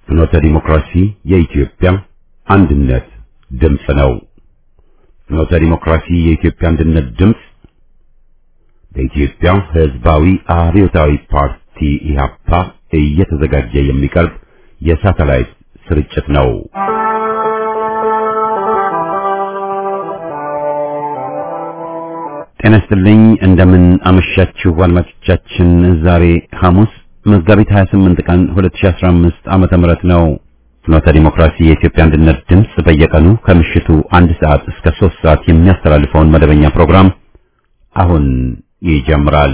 ፍኖተ ዲሞክራሲ የኢትዮጵያ አንድነት ድምፅ ነው። ፍኖተ ዲሞክራሲ የኢትዮጵያ አንድነት ድምፅ በኢትዮጵያ ሕዝባዊ አብዮታዊ ፓርቲ ኢህአፓ እየተዘጋጀ የሚቀርብ የሳተላይት ስርጭት ነው። ጤና ይስጥልኝ። እንደምን አመሻችሁ አድማጮቻችን። ዛሬ ሐሙስ መጋቢት 28 ቀን 2015 ዓመተ ምህረት ነው። ፍኖተ ዲሞክራሲ የኢትዮጵያ አንድነት ድምፅ በየቀኑ ከምሽቱ አንድ ሰዓት እስከ ሶስት ሰዓት የሚያስተላልፈውን መደበኛ ፕሮግራም አሁን ይጀምራል።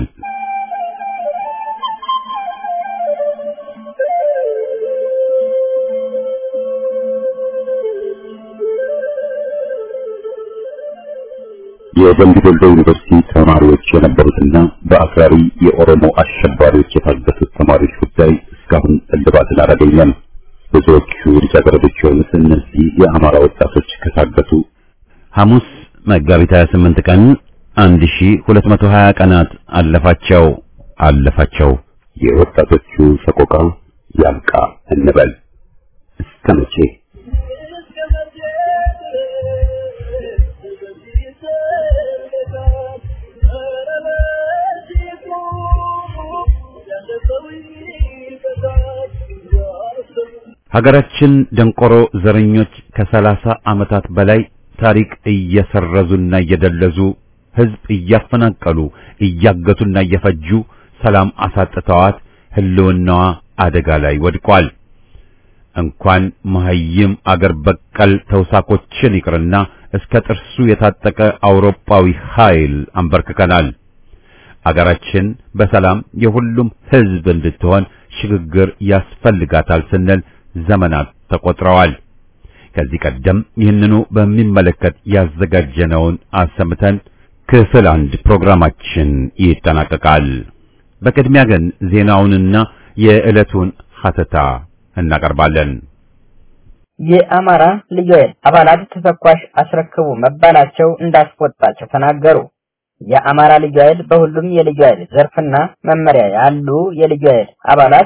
የደምቢ ዶሎ ዩኒቨርሲቲ ተማሪዎች የነበሩትና በአክራሪ የኦሮሞ አሸባሪዎች የታገቱት ተማሪዎች ጉዳይ እስካሁን እልባትን አላገኘም። ብዙዎቹ ልጃገረዶች የሆኑት እነዚህ የአማራ ወጣቶች ከታገቱ ሐሙስ መጋቢት 28 ቀን 1220 ቀናት አለፋቸው አለፋቸው። የወጣቶቹ ሰቆቃ ያብቃ እንበል እስከ መቼ? ሀገራችን ደንቆሮ ዘረኞች ከሰላሳ ዓመታት በላይ ታሪክ እየሰረዙና እየደለዙ ሕዝብ እያፈናቀሉ እያገቱና እየፈጁ ሰላም አሳጥተዋት ሕልውናዋ አደጋ ላይ ወድቋል። እንኳን መሐይም አገር በቀል ተውሳኮችን ይቅርና እስከ ጥርሱ የታጠቀ አውሮፓዊ ኃይል አንበርክከናል። አገራችን በሰላም የሁሉም ሕዝብ እንድትሆን ሽግግር ያስፈልጋታል ስንል ዘመናት ተቆጥረዋል። ከዚህ ቀደም ይህንኑ በሚመለከት ያዘጋጀነውን አሰምተን ክፍል አንድ ፕሮግራማችን ይጠናቀቃል። በቅድሚያ ግን ዜናውንና የዕለቱን ሀተታ እናቀርባለን። የአማራ ልዩ ኃይል አባላት ተተኳሽ አስረክቡ መባላቸው እንዳስቆጣቸው ተናገሩ። የአማራ ልዩ ኃይል በሁሉም የልዩ ኃይል ዘርፍና መመሪያ ያሉ የልዩ ኃይል አባላት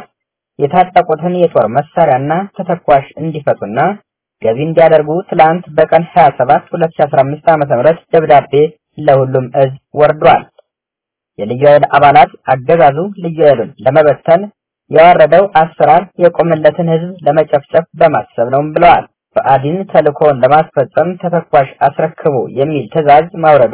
የታጠቁትን የጦር መሳሪያና ተተኳሽ እንዲፈቱና ገቢ እንዲያደርጉ ትላንት በቀን 27 2015 ዓ.ም ደብዳቤ ለሁሉም እዝ ወርዷል። የልዩ ኃይል አባላት አገዛዙ ልዩ ኃይሉን ለመበተን ያወረደው አሰራር የቆመለትን ህዝብ ለመጨፍጨፍ በማሰብ ነው ብለዋል። በአዲን ተልእኮውን ለማስፈጸም ተተኳሽ አስረክቡ የሚል ትዕዛዝ ማውረዱ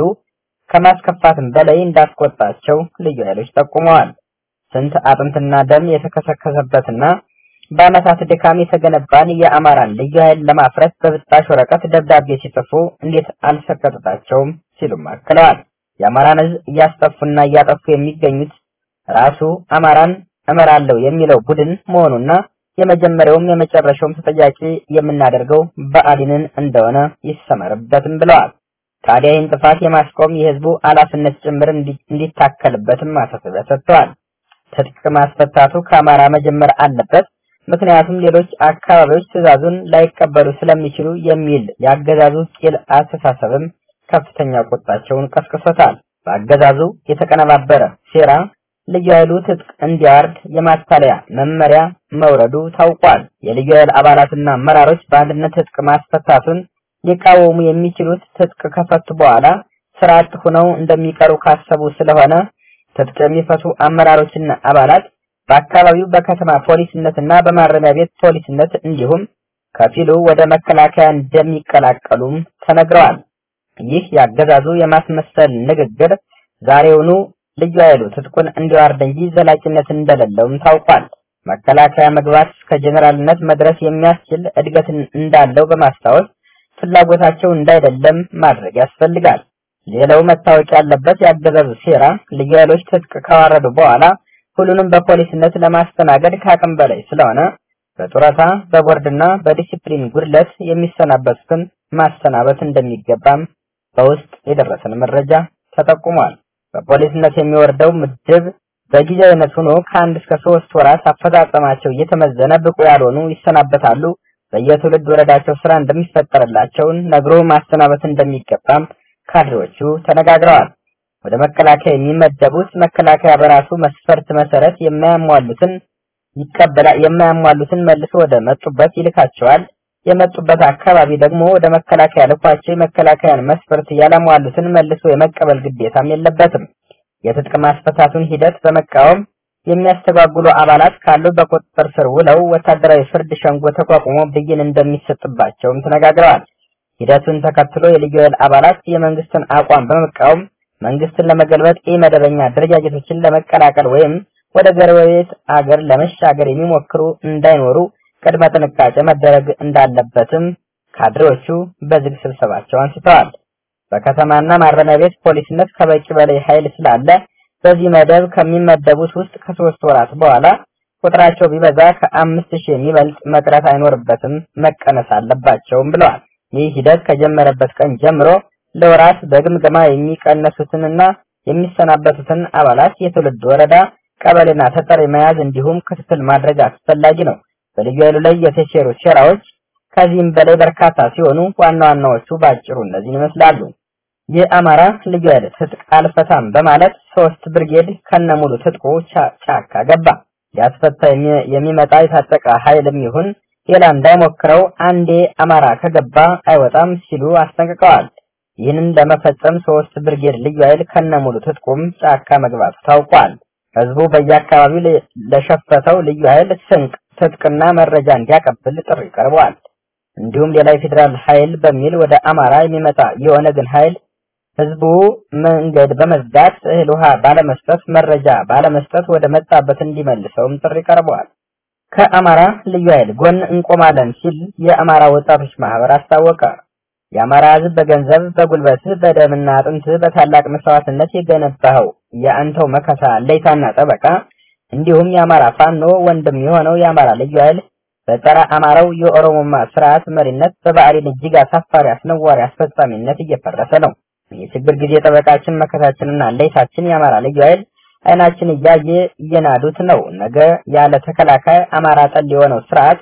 ከማስከፋትም በላይ እንዳስቆጣቸው ልዩ ኃይሎች ጠቁመዋል። ስንት አጥንትና ደም የተከሰከሰበትና በዓመታት ድካም የተገነባን የአማራን ልዩ ኃይል ለማፍረስ በብጣሽ ወረቀት ደብዳቤ ሲጽፉ እንዴት አልሰቀጥጣቸውም ሲሉም አክለዋል። የአማራን ህዝብ እያስጠፉና እያጠፉ የሚገኙት ራሱ አማራን እመራለሁ የሚለው ቡድን መሆኑና የመጀመሪያውም የመጨረሻውም ተጠያቂ የምናደርገው ብአዴንን እንደሆነ ይሰመርበትም ብለዋል። ታዲያ ይህን ጥፋት የማስቆም የህዝቡ ኃላፊነት ጭምር እንዲታከልበትም ማሳሰቢያ ሰጥተዋል። ትጥቅ ማስፈታቱ ከአማራ መጀመር አለበት፣ ምክንያቱም ሌሎች አካባቢዎች ትዕዛዙን ላይቀበሉ ስለሚችሉ የሚል የአገዛዙ ቂል አስተሳሰብም ከፍተኛ ቁጣቸውን ቀስቅሶታል። በአገዛዙ የተቀነባበረ ሴራ ልዩ ኃይሉ ትጥቅ እንዲያወርድ የማታለያ መመሪያ መውረዱ ታውቋል። የልዩ ኃይል አባላትና አመራሮች በአንድነት ትጥቅ ማስፈታቱን ሊቃወሙ የሚችሉት ትጥቅ ከፈቱ በኋላ ስራ አጥ ሆነው እንደሚቀሩ ካሰቡ ስለሆነ ትጥቅ የሚፈቱ አመራሮችና አባላት በአካባቢው በከተማ ፖሊስነትና በማረሚያ ቤት ፖሊስነት እንዲሁም ከፊሉ ወደ መከላከያ እንደሚቀላቀሉም ተነግረዋል። ይህ ያገዛዙ የማስመሰል ንግግር ዛሬውኑ ልዩ ኃይሉ ትጥቁን እንዲዋርድ እንጂ ዘላቂነት እንደሌለውም ታውቋል። መከላከያ መግባት እስከ ጀኔራልነት መድረስ የሚያስችል እድገትን እንዳለው በማስታወስ ፍላጎታቸው እንዳይደለም ማድረግ ያስፈልጋል። ሌላው መታወቅ ያለበት ያገዛዙ ሴራ ልዩ ኃይሎች ትጥቅ ካዋረዱ በኋላ ሁሉንም በፖሊስነት ለማስተናገድ ከአቅም በላይ ስለሆነ በጡረታ በቦርድና በዲሲፕሊን ጉድለት የሚሰናበቱትን ማሰናበት እንደሚገባም በውስጥ የደረሰን መረጃ ተጠቁሟል። በፖሊስነት የሚወርደው ምድብ በጊዜያዊነት ሆኖ ከአንድ እስከ ሶስት ወራት አፈጻጸማቸው እየተመዘነ ብቁ ያልሆኑ ይሰናበታሉ። በየትውልድ ወረዳቸው ስራ እንደሚፈጠርላቸውን ነግሮ ማሰናበት እንደሚገባም ካድሬዎቹ ተነጋግረዋል። ወደ መከላከያ የሚመደቡት መከላከያ በራሱ መስፈርት መሰረት የማያሟሉትን ይቀበላል። የማያሟሉትን መልሶ ወደ መጡበት ይልካቸዋል። የመጡበት አካባቢ ደግሞ ወደ መከላከያ ልኳቸው የመከላከያን መስፈርት ያላሟሉትን መልሶ የመቀበል ግዴታም የለበትም። የትጥቅ ማስፈታቱን ሂደት በመቃወም የሚያስተጓጉሉ አባላት ካሉ በቁጥጥር ስር ውለው ወታደራዊ ፍርድ ሸንጎ ተቋቁሞ ብይን እንደሚሰጥባቸውም ተነጋግረዋል። ሂደቱን ተከትሎ የልዩ ኃይል አባላት የመንግስትን አቋም በመቃወም መንግስትን ለመገልበጥ ኢመደበኛ አደረጃጀቶችን ለመቀላቀል ወይም ወደ ጎረቤት አገር ለመሻገር የሚሞክሩ እንዳይኖሩ ቅድመ ጥንቃቄ መደረግ እንዳለበትም ካድሬዎቹ በዝግ ስብሰባቸው አንስተዋል። በከተማና ማረሚያ ቤት ፖሊስነት ከበቂ በላይ ኃይል ስላለ በዚህ መደብ ከሚመደቡት ውስጥ ከሶስት ወራት በኋላ ቁጥራቸው ቢበዛ ከአምስት ሺህ የሚበልጥ መቅረት አይኖርበትም፣ መቀነስ አለባቸውም ብለዋል። ይህ ሂደት ከጀመረበት ቀን ጀምሮ ለወራት በግምገማ የሚቀነሱትንና የሚሰናበቱትን አባላት የትውልድ ወረዳ፣ ቀበሌና ተጠሪ መያዝ እንዲሁም ክትትል ማድረግ አስፈላጊ ነው። በልዩ ኃይሉ ላይ የተሴሩ ሴራዎች ከዚህም በላይ በርካታ ሲሆኑ ዋና ዋናዎቹ ባጭሩ እነዚህን ይመስላሉ። የአማራ ልዩ ኃይል ትጥቅ አልፈታም በማለት ሶስት ብርጌድ ከነሙሉ ትጥቁ ጫካ ገባ። ሊያስፈታ የሚመጣ የታጠቀ ኃይልም ይሁን ሌላ እንዳይሞክረው አንዴ አማራ ከገባ አይወጣም ሲሉ አስጠንቅቀዋል። ይህንን ለመፈጸም ሶስት ብርጌድ ልዩ ኃይል ከነሙሉ ትጥቁም ጫካ መግባቱ ታውቋል። ህዝቡ በየአካባቢው ለሸፈተው ልዩ ኃይል ስንቅ፣ ትጥቅና መረጃ እንዲያቀብል ጥሪ ቀርበዋል። እንዲሁም ሌላ የፌዴራል ኃይል በሚል ወደ አማራ የሚመጣ የኦነግን ኃይል ህዝቡ መንገድ በመዝጋት እህል ውሃ ባለመስጠት መረጃ ባለመስጠት ወደ መጣበት እንዲመልሰውም ጥሪ ቀርበዋል። ከአማራ ልዩ ኃይል ጎን እንቆማለን ሲል የአማራ ወጣቶች ማህበር አስታወቀ። የአማራ ህዝብ በገንዘብ በጉልበትህ በደምና አጥንትህ በታላቅ መስዋዕትነት የገነባኸው የአንተው መከታ ለይታና ጠበቃ እንዲሁም የአማራ ፋኖ ወንድም የሆነው የአማራ ልዩ ኃይል በጸረ አማራው የኦሮሞማ ስርዓት መሪነት በብአዴን እጅግ አሳፋሪ አስነዋሪ አስፈጻሚነት እየፈረሰ ነው። የችግር ጊዜ ጠበቃችን መከታችንና ለይታችን የአማራ ልዩ ኃይል አይናችን እያየ እየናዱት ነው። ነገ ያለ ተከላካይ አማራ ጠል የሆነው ስርዓት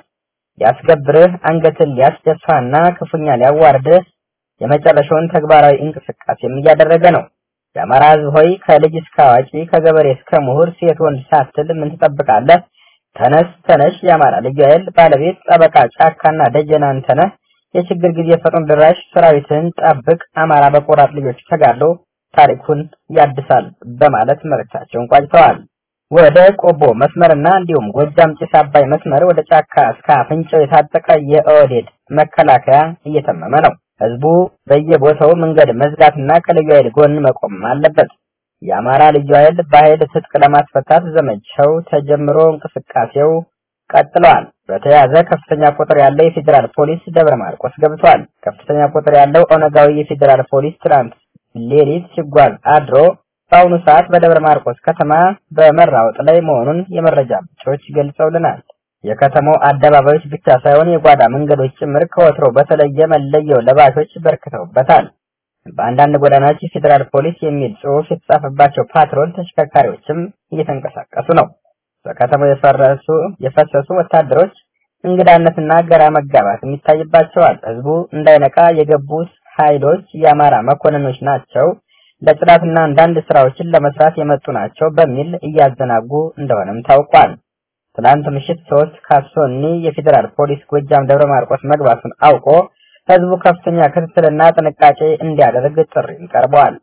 ሊያስገብርህ አንገትን ሊያስደፋና ክፉኛ ሊያዋርድህ የመጨረሻውን ተግባራዊ እንቅስቃሴም እያደረገ ነው። የአማራ ህዝብ ሆይ ከልጅ እስከ አዋቂ ከገበሬ እስከ ምሁር ሴት ወንድ ሳትል ምን ትጠብቃለህ? ተነስ ተነሽ! የአማራ ልዩ ኃይል ባለቤት ጠበቃ ጫካና ደጀና አንተ ነህ። የችግር ጊዜ ፈጥኖ ድራሽ ሰራዊትን ጠብቅ። አማራ በቆራጥ ልጆች ተጋድሎ ታሪኩን ያድሳል በማለት መልእክታቸውን ቋጭተዋል። ወደ ቆቦ መስመርና እንዲሁም ጎጃም ጭስ አባይ መስመር ወደ ጫካ እስከ አፍንጫው የታጠቀ የኦህዴድ መከላከያ እየተመመ ነው። ህዝቡ በየቦታው መንገድ መዝጋትና ከልዩ ኃይል ጎን መቆም አለበት። የአማራ ልዩ ኃይል በኃይል ትጥቅ ለማስፈታት ዘመቻው ተጀምሮ እንቅስቃሴው ቀጥለዋል። በተያያዘ ከፍተኛ ቁጥር ያለው የፌዴራል ፖሊስ ደብረ ማርቆስ ገብቷል። ከፍተኛ ቁጥር ያለው ኦነጋዊ የፌዴራል ፖሊስ ትናንት ሌሊት ሲጓዝ አድሮ በአሁኑ ሰዓት በደብረ ማርቆስ ከተማ በመራወጥ ላይ መሆኑን የመረጃ ምንጮች ገልጸውልናል። የከተማው አደባባዮች ብቻ ሳይሆን የጓዳ መንገዶች ጭምር ከወትሮ በተለየ መለየው ለባሾች በርክተውበታል። በአንዳንድ ጎዳናዎች የፌዴራል ፖሊስ የሚል ጽሑፍ የተጻፈባቸው ፓትሮል ተሽከርካሪዎችም እየተንቀሳቀሱ ነው። በከተማው የፈረሱ የፈሰሱ ወታደሮች እንግዳነትና ገራ መጋባትም ይታይባቸዋል። ህዝቡ እንዳይነቃ የገቡት ኃይሎች የአማራ መኮንኖች ናቸው፣ ለጽዳትና አንዳንድ ስራዎችን ለመስራት የመጡ ናቸው በሚል እያዘናጉ እንደሆነም ታውቋል። ትናንት ምሽት ሶስት ካሶኒ የፌዴራል ፖሊስ ጎጃም ደብረ ማርቆስ መግባቱን አውቆ ህዝቡ ከፍተኛ ክትትልና ጥንቃቄ እንዲያደርግ ጥሪም ቀርበዋል።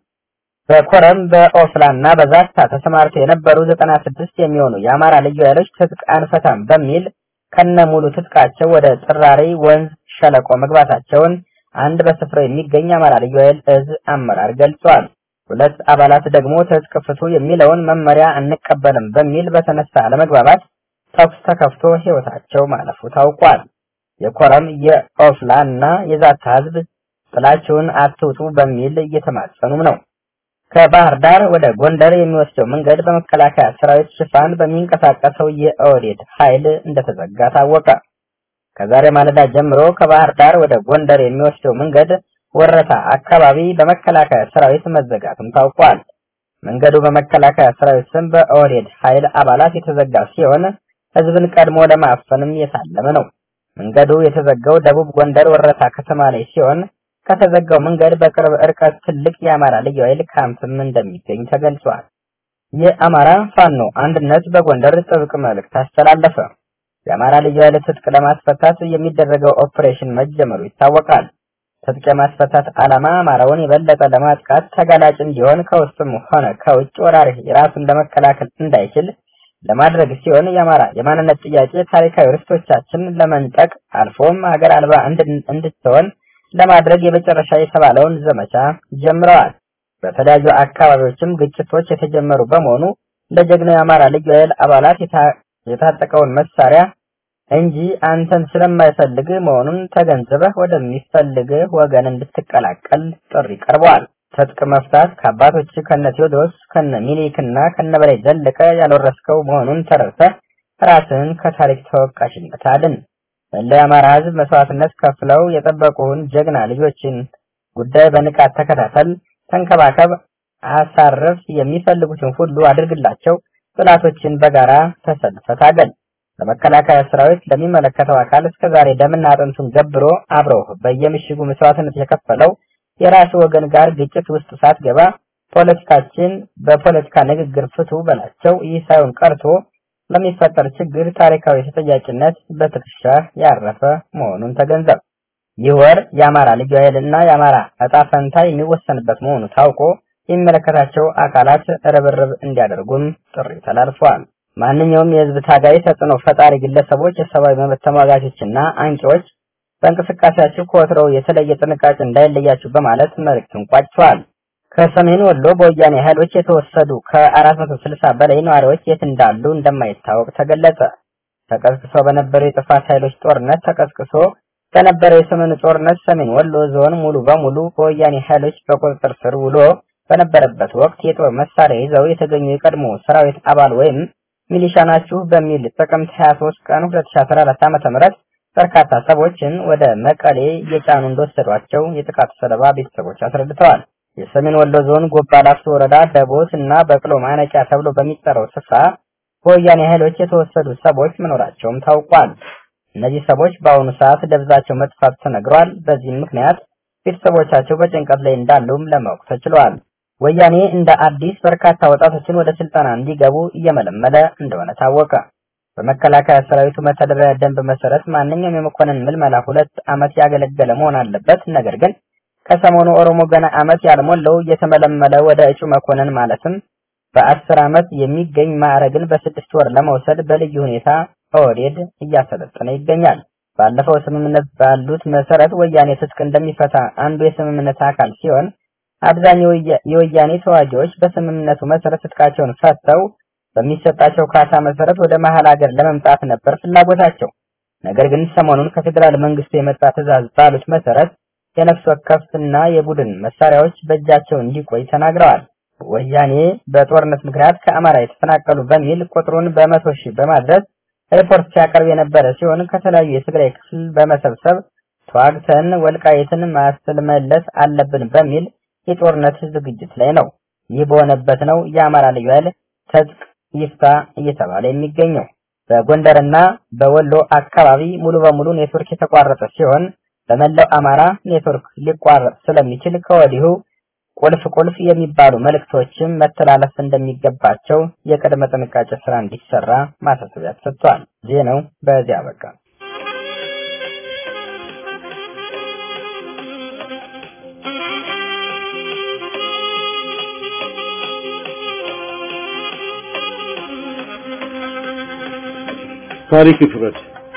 በኮረም በኦፍላና በዛታ ተሰማርተው የነበሩ ዘጠና ስድስት የሚሆኑ የአማራ ልዩ ኃይሎች ትጥቅ አንፈታም በሚል ከነ ሙሉ ትጥቃቸው ወደ ጥራሪ ወንዝ ሸለቆ መግባታቸውን አንድ በስፍራው የሚገኝ አማራ ልዩ ኃይል እዝ አመራር ገልጿል። ሁለት አባላት ደግሞ ትጥቅ ፍቱ የሚለውን መመሪያ አንቀበልም በሚል በተነሳ አለመግባባት ተኩስ ተከፍቶ ህይወታቸው ማለፉ ታውቋል። የኮረም የኦፍላ እና የዛታ ህዝብ ጥላችሁን አትውጡ በሚል እየተማጸኑም ነው። ከባህር ዳር ወደ ጎንደር የሚወስደው መንገድ በመከላከያ ሰራዊት ሽፋን በሚንቀሳቀሰው የኦህዴድ ኃይል እንደተዘጋ ታወቀ። ከዛሬ ማለዳ ጀምሮ ከባህር ዳር ወደ ጎንደር የሚወስደው መንገድ ወረታ አካባቢ በመከላከያ ሰራዊት መዘጋቱም ታውቋል። መንገዱ በመከላከያ ሰራዊት ስም በኦህዴድ ኃይል አባላት የተዘጋ ሲሆን ህዝብን ቀድሞ ለማፈንም የታለመ ነው። መንገዱ የተዘጋው ደቡብ ጎንደር ወረታ ከተማ ላይ ሲሆን ከተዘጋው መንገድ በቅርብ ርቀት ትልቅ የአማራ ልዩ ኃይል ካምፕም እንደሚገኝ ተገልጿል። የአማራ ፋኖ አንድነት በጎንደር ጥብቅ መልእክት አስተላለፈ። የአማራ ልዩ ኃይል ትጥቅ ለማስፈታት የሚደረገው ኦፕሬሽን መጀመሩ ይታወቃል። ትጥቅ የማስፈታት ዓላማ አማራውን የበለጠ ለማጥቃት ተጋላጭ እንዲሆን ከውስጥም ሆነ ከውጭ ወራሪ ራሱን ለመከላከል እንዳይችል ለማድረግ ሲሆን የአማራ የማንነት ጥያቄ ታሪካዊ ርስቶቻችን ለመንጠቅ አልፎም ሀገር አልባ እንድትሆን ለማድረግ የመጨረሻ የተባለውን ዘመቻ ጀምረዋል። በተለያዩ አካባቢዎችም ግጭቶች የተጀመሩ በመሆኑ ለጀግናው የአማራ ልዩ ኃይል አባላት የታጠቀውን መሳሪያ እንጂ አንተን ስለማይፈልግ መሆኑን ተገንዝበህ ወደሚፈልግ ወገን እንድትቀላቀል ጥሪ ቀርበዋል። ትጥቅ መፍታት ከአባቶች ከነ ቴዎድሮስ ከነ ሚኒሊክና ከነ በላይ ዘለቀ ያልወረስከው መሆኑን ተረድተህ ራስህን ከታሪክ ተወቃሽነት አድን። መላው የአማራ ሕዝብ መስዋዕትነት ከፍለው የጠበቁህን ጀግና ልጆችን ጉዳይ በንቃት ተከታተል፣ ተንከባከብ፣ አሳርፍ፣ የሚፈልጉትን ሁሉ አድርግላቸው። ጥላቶችን በጋራ ተሰልፈህ ታገል። ለመከላከያ ሰራዊት ለሚመለከተው አካል እስከዛሬ ደምና አጥንቱን ገብሮ አብረው በየምሽጉ መስዋዕትነት የከፈለው የራሱ ወገን ጋር ግጭት ውስጥ ሳትገባ ፖለቲካችን በፖለቲካ ንግግር ፍቱ በላቸው። ይህ ሳይሆን ቀርቶ ለሚፈጠር ችግር ታሪካዊ ተጠያቂነት በትከሻ ያረፈ መሆኑን ተገንዘብ። ይህ ወር የአማራ ልዩ ኃይልና የአማራ ዕጣ ፈንታ የሚወሰንበት መሆኑ ታውቆ የሚመለከታቸው አካላት ርብርብ እንዲያደርጉም ጥሪ ተላልፈዋል። ማንኛውም የህዝብ ታጋይ ተጽዕኖ ፈጣሪ ግለሰቦች፣ የሰብአዊ መብት ተሟጋቾችና አንቂዎች በእንቅስቃሴያችሁ ከወትሮው የተለየ ጥንቃቄ እንዳይለያችሁ በማለት መልእክቱን ቋጭተዋል። ከሰሜን ወሎ በወያኔ ኃይሎች የተወሰዱ ከ460 በላይ ነዋሪዎች የት እንዳሉ እንደማይታወቅ ተገለጸ። ተቀስቅሶ በነበረው የጥፋት ኃይሎች ጦርነት ተቀስቅሶ በነበረው የሰሜኑ ጦርነት ሰሜን ወሎ ዞን ሙሉ በሙሉ በወያኔ ኃይሎች በቁጥጥር ስር ውሎ በነበረበት ወቅት የጦር መሳሪያ ይዘው የተገኙ የቀድሞ ሰራዊት አባል ወይም ሚሊሻ ናችሁ በሚል ጥቅምት 23 ቀን 2014 ዓ.ም በርካታ ሰዎችን ወደ መቀሌ እየጫኑ እንደወሰዷቸው የጥቃቱ ሰለባ ቤተሰቦች አስረድተዋል። የሰሜን ወሎ ዞን ጎባ ላፍቶ ወረዳ ደቦት እና በቅሎ ማነቂያ ተብሎ በሚጠራው ስፍራ በወያኔ ኃይሎች የተወሰዱ ሰዎች መኖራቸውም ታውቋል። እነዚህ ሰዎች በአሁኑ ሰዓት ደብዛቸው መጥፋት ተነግሯል። በዚህም ምክንያት ቤተሰቦቻቸው በጭንቀት ላይ እንዳሉም ለማወቅ ተችሏል። ወያኔ እንደ አዲስ በርካታ ወጣቶችን ወደ ስልጠና እንዲገቡ እየመለመለ እንደሆነ ታወቀ። በመከላከያ ሰራዊቱ መተዳደሪያ ደንብ መሰረት ማንኛውም የመኮንን ምልመላ ሁለት ዓመት ያገለገለ መሆን አለበት። ነገር ግን ከሰሞኑ ኦሮሞ ገና ዓመት ያልሞላው እየተመለመለ ወደ እጩ መኮንን ማለትም በአስር ዓመት የሚገኝ ማዕረግን በስድስት ወር ለመውሰድ በልዩ ሁኔታ ኦህዴድ እያሰለጠነ ይገኛል። ባለፈው ስምምነት ባሉት መሰረት ወያኔ ትጥቅ እንደሚፈታ አንዱ የስምምነት አካል ሲሆን አብዛኛው የወያኔ ተዋጊዎች በስምምነቱ መሰረት ትጥቃቸውን ፈተው በሚሰጣቸው ካሳ መሰረት ወደ መሀል ሀገር ለመምጣት ነበር ፍላጎታቸው። ነገር ግን ሰሞኑን ከፌዴራል መንግስቱ የመጣ ትዕዛዝ ባሉት መሰረት የነፍስ ወከፍና የቡድን መሳሪያዎች በእጃቸው እንዲቆይ ተናግረዋል። ወያኔ በጦርነት ምክንያት ከአማራ የተፈናቀሉ በሚል ቁጥሩን በመቶ ሺህ በማድረስ ሪፖርት ሲያቀርብ የነበረ ሲሆን ከተለያዩ የትግራይ ክፍል በመሰብሰብ ተዋግተን ወልቃይትን ማስመለስ አለብን በሚል የጦርነት ዝግጅት ላይ ነው። ይህ በሆነበት ነው የአማራ ልዩ ኃይል ትጥቅ ይፍታ እየተባለ የሚገኘው። በጎንደርና በወሎ አካባቢ ሙሉ በሙሉ ኔትወርክ የተቋረጠ ሲሆን በመላው አማራ ኔትወርክ ሊቋረጥ ስለሚችል ከወዲሁ ቁልፍ ቁልፍ የሚባሉ መልእክቶችም መተላለፍ እንደሚገባቸው የቅድመ ጥንቃቄ ስራ እንዲሰራ ማሳሰቢያ ተሰጥቷል። ዜናው በዚያ በቃ። ታሪክ ይፍረድ።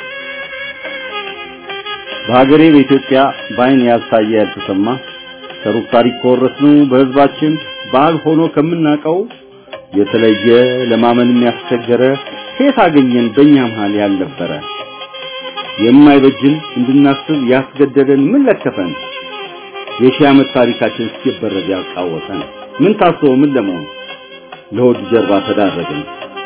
በሀገሬ በኢትዮጵያ በአይን ያልታየ ያልተሰማ ከሩቅ ታሪክ ከወረስነው በህዝባችን ባህል ሆኖ ከምናውቀው የተለየ ለማመን የሚያስቸገረ ከየት አገኘን በእኛ መሃል ያልነበረ የማይበጅን እንድናስብ ያስገደደን ምን ለከፈን የሺህ ዓመት ታሪካችን ሲበረድ ያቃወሰን ምን ታስቦ ምን ለመሆን ለሆድ ጀርባ ተዳረግን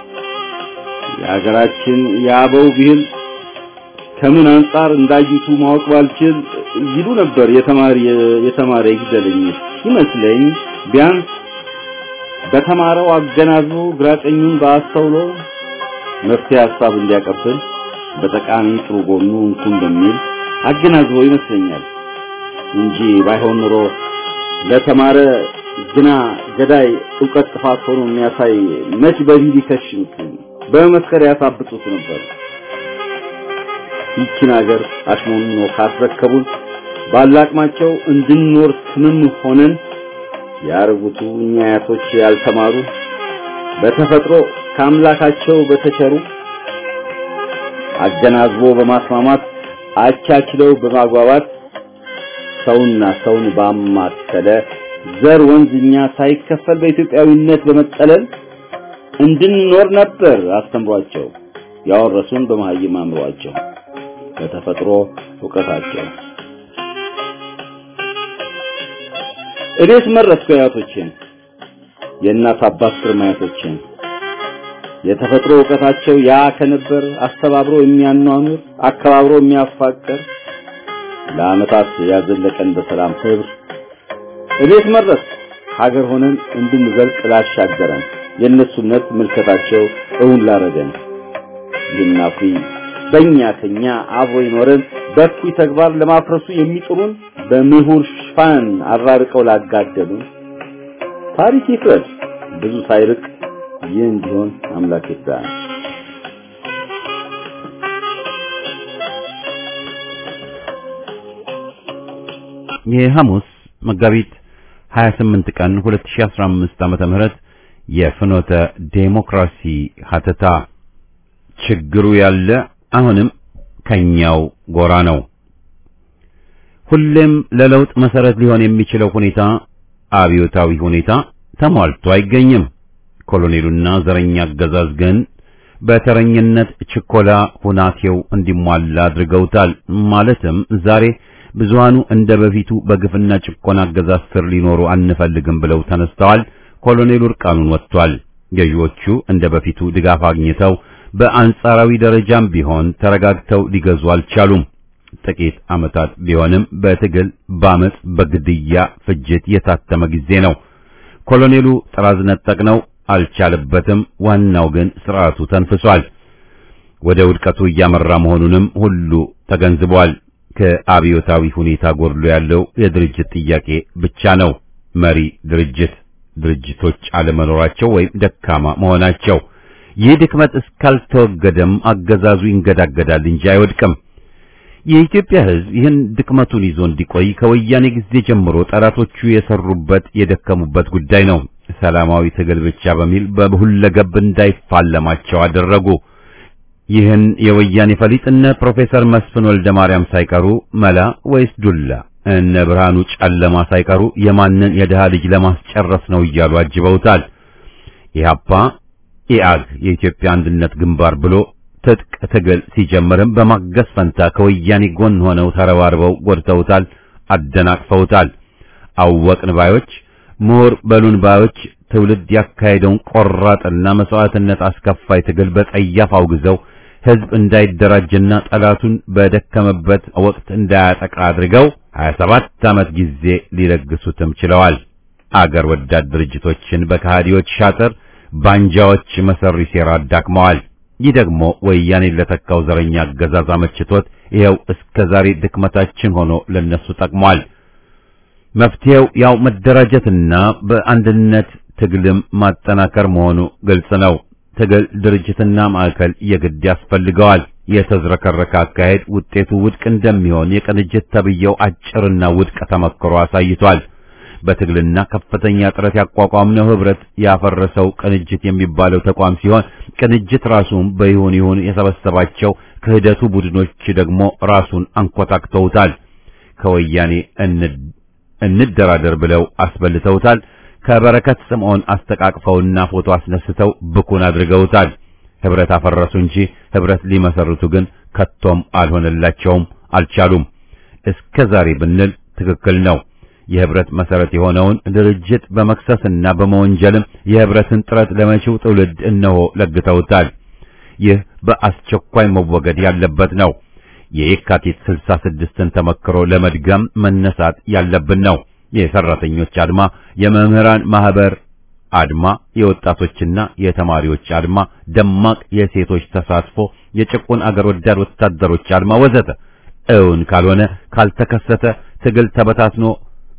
የሀገራችን የአበው ብሂል ከምን አንጻር እንዳዩቱ ማወቅ ባልችል ይሉ ነበር የተማሪ የተማረ ይግደለኝ ይመስለኝ ቢያንስ በተማረው አገናዝቦ ግራቀኙን በአስተውሎ መፍትሄ ሀሳብ እንዲያቀብል በጠቃሚ ጥሩ ጎኑ እንኩ እንደሚል አገናዝቦ ይመስለኛል እንጂ ባይሆን ኑሮ ለተማረ ግና ገዳይ ዕውቀት ጥፋት ሆኖ የሚያሳይ መች በቪዲ ከሽንክ በመስከር ያሳብጡት ነበር። ይቺን ሀገር አሽሞንኖ ካስረከቡን ባላቅማቸው እንድንኖር ስምም ሆነን ያርጉቱ እኛ አያቶች ያልተማሩ በተፈጥሮ ከአምላካቸው በተቸሩ አገናዝቦ በማስማማት አቻችለው በማግባባት ሰውና ሰውን ባማከለ ዘር ወንዝኛ ሳይከፈል በኢትዮጵያዊነት በመጠለል እንድንኖር ነበር አስተምሯቸው ያወረሱን በመሀይም አእምሯቸው በተፈጥሮ ዕውቀታቸው እኔስ መረጥኩ አያቶቼን የእናት አባት ግርማያቶቼን የተፈጥሮ ዕውቀታቸው ያ ከነበር አስተባብሮ የሚያኗኑር አከባብሮ የሚያፋቅር ለዓመታት ያዘለቀን በሰላም ህብር እቤት መረጥ ሀገር ሆነን እንድንዘልቅ ላሻገረን የእነሱነት ምልከታቸው እውን ላረገን ይናፊ በእኛ ከኛ አብሮ ይኖረን በኩይ ተግባር ለማፍረሱ የሚጥሩን በምሁር ሽፋን አራርቀው ላጋደሉን ታሪክ ይፍረድ ብዙ ሳይርቅ ይህ እንዲሆን አምላክ ይርዳን። የሐሙስ መጋቢት 28 ቀን 2015 ዓመተ ምህረት የፍኖተ ዴሞክራሲ ሀተታ ችግሩ ያለ አሁንም ከኛው ጎራ ነው። ሁሌም ለለውጥ መሰረት ሊሆን የሚችለው ሁኔታ አብዮታዊ ሁኔታ ተሟልቶ አይገኝም። ኮሎኔሉና ዘረኛ አገዛዝ ግን በተረኝነት ችኮላ ሁናቴው እንዲሟላ አድርገውታል። ማለትም ዛሬ ብዙሃኑ እንደ በፊቱ በግፍና ጭቆና አገዛዝ ስር ሊኖሩ አንፈልግም ብለው ተነስተዋል። ኮሎኔሉ እርቃኑን ወጥቷል። ገዢዎቹ እንደ በፊቱ ድጋፍ አግኝተው በአንጻራዊ ደረጃም ቢሆን ተረጋግተው ሊገዙ አልቻሉም። ጥቂት ዓመታት ቢሆንም በትግል ባመጽ፣ በግድያ ፍጅት የታተመ ጊዜ ነው። ኮሎኔሉ ጥራዝ ነጠቅ ነው፣ አልቻለበትም። ዋናው ግን ስርዓቱ ተንፍሷል። ወደ ውድቀቱ እያመራ መሆኑንም ሁሉ ተገንዝቧል። ከአብዮታዊ ሁኔታ ጎድሎ ያለው የድርጅት ጥያቄ ብቻ ነው። መሪ ድርጅት ድርጅቶች አለመኖራቸው ወይም ደካማ መሆናቸው። ይህ ድክመት እስካልተወገደም አገዛዙ ይንገዳገዳል እንጂ አይወድቅም። የኢትዮጵያ ሕዝብ ይህን ድክመቱን ይዞ እንዲቆይ ከወያኔ ጊዜ ጀምሮ ጠላቶቹ የሰሩበት የደከሙበት ጉዳይ ነው። ሰላማዊ ትግል ብቻ በሚል በሁለገብ እንዳይፋለማቸው አደረጉ። ይህን የወያኔ ፈሊጥ እነ ፕሮፌሰር መስፍን ወልደ ማርያም ሳይቀሩ መላ ወይስ ዱላ እነ ብርሃኑ ጨለማ ሳይቀሩ የማንን የድሃ ልጅ ለማስጨረስ ነው እያሉ አጅበውታል። ኢህአፓ ኢአግ የኢትዮጵያ አንድነት ግንባር ብሎ ትጥቅ ትግል ሲጀምርም በማገዝ ፈንታ ከወያኔ ጎን ሆነው ተረባርበው ጎድተውታል፣ አደናቅፈውታል። አወቅን ባዮች፣ ምሁር በሉን ባዮች ትውልድ ያካሄደውን ቆራጥና መስዋዕትነት አስከፋይ ትግል በጸያፍ አውግዘው ህዝብ እንዳይደራጅና ጠላቱን በደከመበት ወቅት እንዳያጠቃ አድርገው 27 ዓመት ጊዜ ሊለግሱትም ችለዋል። አገር ወዳድ ድርጅቶችን በከሃዲዎች ሻጥር ባንጃዎች መሰሪ ሴራ አዳክመዋል። ይህ ደግሞ ወያኔን ለተካው ዘረኛ አገዛዝ አመችቶት ይኸው እስከ ዛሬ ድክመታችን ሆኖ ለነሱ ጠቅሟል። መፍትሄው ያው መደራጀትና በአንድነት ትግልም ማጠናከር መሆኑ ግልጽ ነው። ትግል ድርጅትና ማዕከል የግድ ያስፈልገዋል። የተዝረከረከ አካሄድ ውጤቱ ውድቅ እንደሚሆን የቅንጅት ተብየው አጭርና ውድቅ ተመክሮ አሳይቷል። በትግልና ከፍተኛ ጥረት ያቋቋምነው ህብረት ያፈረሰው ቅንጅት የሚባለው ተቋም ሲሆን ቅንጅት ራሱን በይሁን ይሁን የሰበሰባቸው ክህደቱ ቡድኖች ደግሞ ራሱን አንኮታክተውታል። ከወያኔ እንደራደር ብለው አስበልተውታል። ከበረከት ስምዖን አስተቃቅፈውና ፎቶ አስነስተው ብኩን አድርገውታል። ህብረት አፈረሱ እንጂ ህብረት ሊመሰርቱ ግን ከቶም አልሆነላቸውም፣ አልቻሉም። እስከ ዛሬ ብንል ትክክል ነው። የህብረት መሰረት የሆነውን ድርጅት በመክሰስና በመወንጀልም የህብረትን ጥረት ለመጪው ትውልድ እነሆ ለግተውታል። ይህ በአስቸኳይ መወገድ ያለበት ነው። የየካቲት 66ን ተመክሮ ለመድገም መነሳት ያለብን ነው። የሰራተኞች አድማ፣ የመምህራን ማህበር አድማ፣ የወጣቶችና የተማሪዎች አድማ፣ ደማቅ የሴቶች ተሳትፎ፣ የጭቁን አገር ወዳድ ወታደሮች አድማ ወዘተ እውን ካልሆነ ካልተከሰተ ትግል ተበታትኖ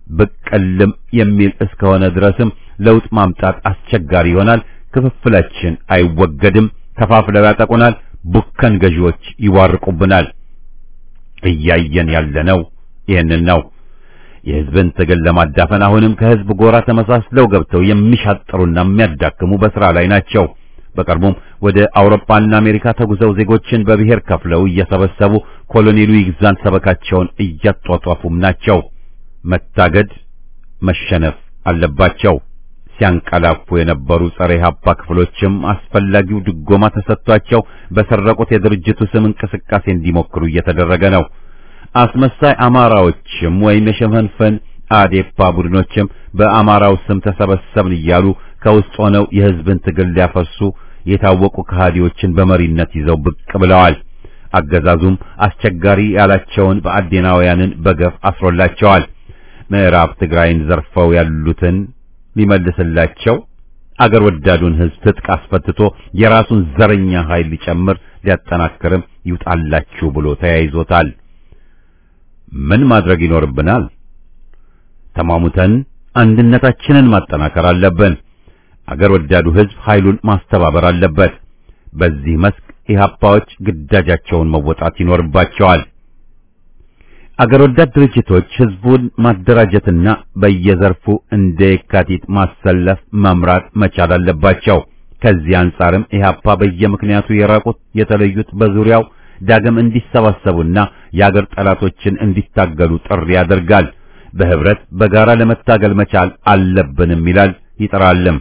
ብቅልም የሚል እስከሆነ ድረስም ለውጥ ማምጣት አስቸጋሪ ይሆናል። ክፍፍላችን አይወገድም። ከፋፍለው ያጠቁናል። ቡከን ገዢዎች ይዋርቁብናል። እያየን ያለነው ይህንን ነው። የህዝብን ትግል ለማዳፈን አሁንም ከህዝብ ጎራ ተመሳስለው ገብተው የሚሻጥሩና የሚያዳክሙ በስራ ላይ ናቸው። በቅርቡም ወደ አውሮፓና አሜሪካ ተጉዘው ዜጎችን በብሔር ከፍለው እየሰበሰቡ ኮሎኔሉ ይግዛን ሰበካቸውን እያጧጧፉም ናቸው። መታገድ መሸነፍ አለባቸው። ሲያንቀላፉ የነበሩ ጸረ ኢህአፓ ክፍሎችም አስፈላጊው ድጎማ ተሰጥቷቸው በሰረቁት የድርጅቱ ስም እንቅስቃሴ እንዲሞክሩ እየተደረገ ነው። አስመሳይ አማራዎችም ወይም የሸመንፈን አዴፓ ቡድኖችም በአማራው ስም ተሰበሰብን እያሉ ከውስጥ ሆነው የህዝብን ትግል ሊያፈርሱ የታወቁ ከሃዲዎችን በመሪነት ይዘው ብቅ ብለዋል። አገዛዙም አስቸጋሪ ያላቸውን በአዴናውያንን በገፍ አስሮላቸዋል። ምዕራብ ትግራይን ዘርፈው ያሉትን ሊመልስላቸው አገር ወዳዱን ህዝብ ትጥቅ አስፈትቶ የራሱን ዘረኛ ኃይል ሊጨምር ሊያጠናክርም ይውጣላችሁ ብሎ ተያይዞታል። ምን ማድረግ ይኖርብናል? ተማሙተን አንድነታችንን ማጠናከር አለብን። አገር ወዳዱ ህዝብ ኃይሉን ማስተባበር አለበት። በዚህ መስክ ኢህአፓዎች ግዳጃቸውን መወጣት ይኖርባቸዋል። አገር ወዳድ ድርጅቶች ህዝቡን ማደራጀትና በየዘርፉ እንደ የካቲት ማሰለፍ መምራት መቻል አለባቸው። ከዚህ አንጻርም ኢህአፓ በየምክንያቱ የራቁት የተለዩት በዙሪያው ዳግም እንዲሰባሰቡና የአገር ጠላቶችን እንዲታገሉ ጥሪ ያደርጋል። በህብረት በጋራ ለመታገል መቻል አለብንም ይላል ይጥራልም።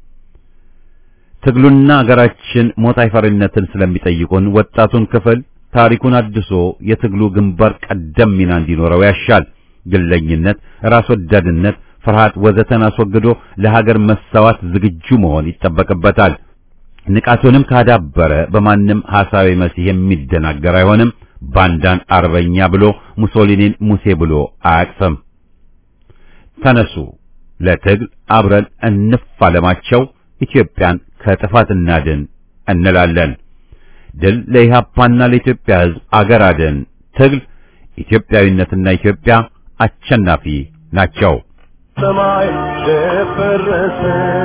ትግሉና አገራችን ሞት አይፈሪነትን ስለሚጠይቁን ወጣቱን ክፍል ታሪኩን አድሶ የትግሉ ግንባር ቀደም ሚና እንዲኖረው ያሻል። ግለኝነት፣ ራስ ወዳድነት፣ ፍርሃት ወዘተን አስወግዶ ለሀገር መሰዋት ዝግጁ መሆን ይጠበቅበታል። ንቃቱንም ካዳበረ በማንም ሐሳዊ መሲህ የሚደናገር አይሆንም። ባንዳን አርበኛ ብሎ ሙሶሊኒን ሙሴ ብሎ አያቅፍም። ተነሱ ለትግል አብረን እንፋለማቸው፣ ኢትዮጵያን ከጥፋት እናድን እንላለን። ድል ለኢህአፓና ለኢትዮጵያ ሕዝብ አገር አድን ትግል ኢትዮጵያዊነትና ኢትዮጵያ አሸናፊ ናቸው። ሰማይ ደፈረሰ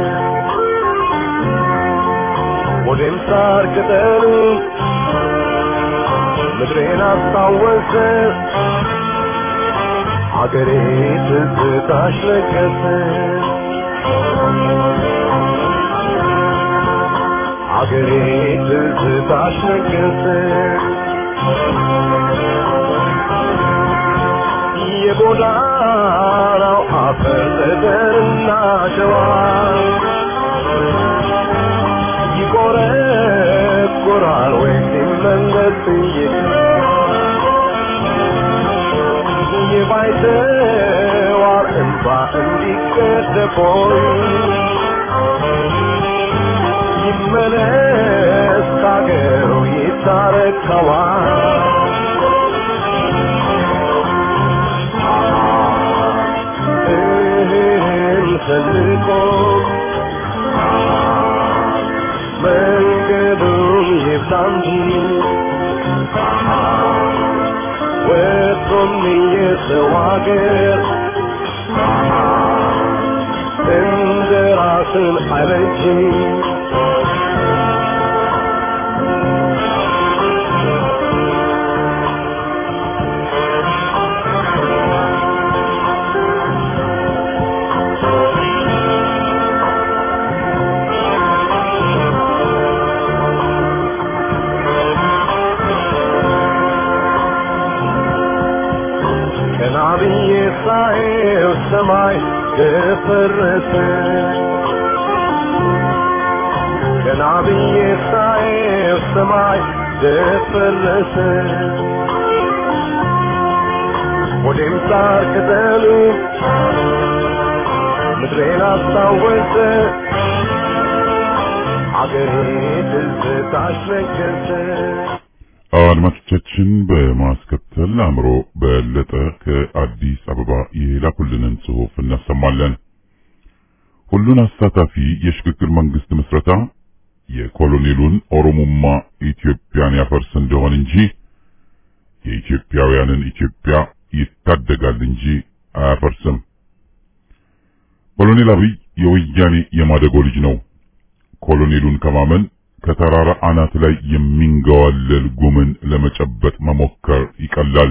ወዴም ሳር ቅጠሉ ምድሬን አስታወሰ አገሬ ትዝታሽ ነገሰ አገሬ ትዝታሽ ነገሰ የጎዳናው አፈር ጠጠርና ሸዋ ይቆረቆራል ወይ ሲመለስ የባይተዋር እንባ እንዲቀደቦይ ይመለስ ካገሩ ይታረከዋል እህል ሰንቆ መንገዱን ይብዛ እንጂ ወጥቶም የሰው አገር እንደ ራስን አይበጅ ቀና ብዬ ሳየው ሰማይ ደፈረሰ ቀና ብዬ ሳየው ሰማይ ደፈረሰ ወዴም ሳር ቅጠሉ ምድሬን አስታወሰ አገሬ ትዝታሽ ነገሰ አድማጮቻችን በማስከተል አእምሮ በለጠ ከአዲስ አበባ የላኩልንን ጽሑፍ እናሰማለን። ሁሉን አሳታፊ የሽግግር መንግስት ምስረታ የኮሎኔሉን ኦሮሞማ ኢትዮጵያን ያፈርስ እንደሆን እንጂ የኢትዮጵያውያንን ኢትዮጵያ ይታደጋል እንጂ አያፈርስም። ኮሎኔል አብይ የወያኔ የማደጎ ልጅ ነው። ኮሎኔሉን ከማመን ከተራራ አናት ላይ የሚንገዋለል ጉምን ለመጨበጥ መሞከር ይቀላል።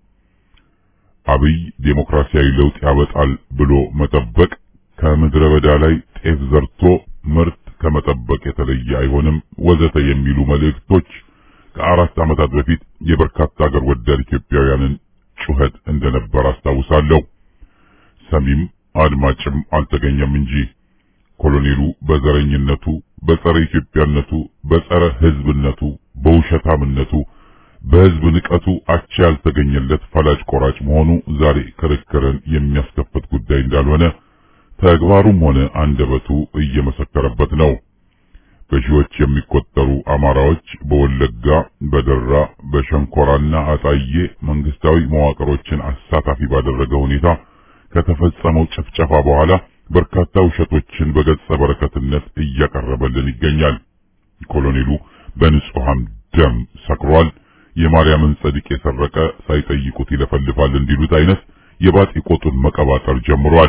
አብይ ዴሞክራሲያዊ ለውጥ ያበጣል ብሎ መጠበቅ ከምድረ በዳ ላይ ጤፍ ዘርቶ ምርት ከመጠበቅ የተለየ አይሆንም ወዘተ የሚሉ መልእክቶች ከአራት ዓመታት በፊት የበርካታ ሀገር ወዳድ ኢትዮጵያውያንን ጩኸት እንደነበር አስታውሳለሁ። ሰሚም አድማጭም አልተገኘም እንጂ ኮሎኔሉ በዘረኝነቱ፣ በጸረ ኢትዮጵያነቱ፣ በጸረ ሕዝብነቱ፣ በውሸታምነቱ፣ በሕዝብ ንቀቱ አቻ ያልተገኘለት ፈላጭ ቆራጭ መሆኑ ዛሬ ክርክርን የሚያስከፍት ጉዳይ እንዳልሆነ ተግባሩም ሆነ አንደበቱ እየመሰከረበት ነው። በሺዎች የሚቆጠሩ አማራዎች በወለጋ፣ በደራ፣ በሸንኮራና አጣዬ መንግስታዊ መዋቅሮችን አሳታፊ ባደረገ ሁኔታ ከተፈጸመው ጭፍጨፋ በኋላ በርካታ ውሸቶችን በገጸ በረከትነት እያቀረበልን ይገኛል። ኮሎኔሉ በንጹሃን ደም ሰክሯል። የማርያምን ጸድቅ የሰረቀ ሳይጠይቁት ይለፈልፋል እንዲሉት አይነት የባጢ ቆጡን መቀባጠር ጀምሯል።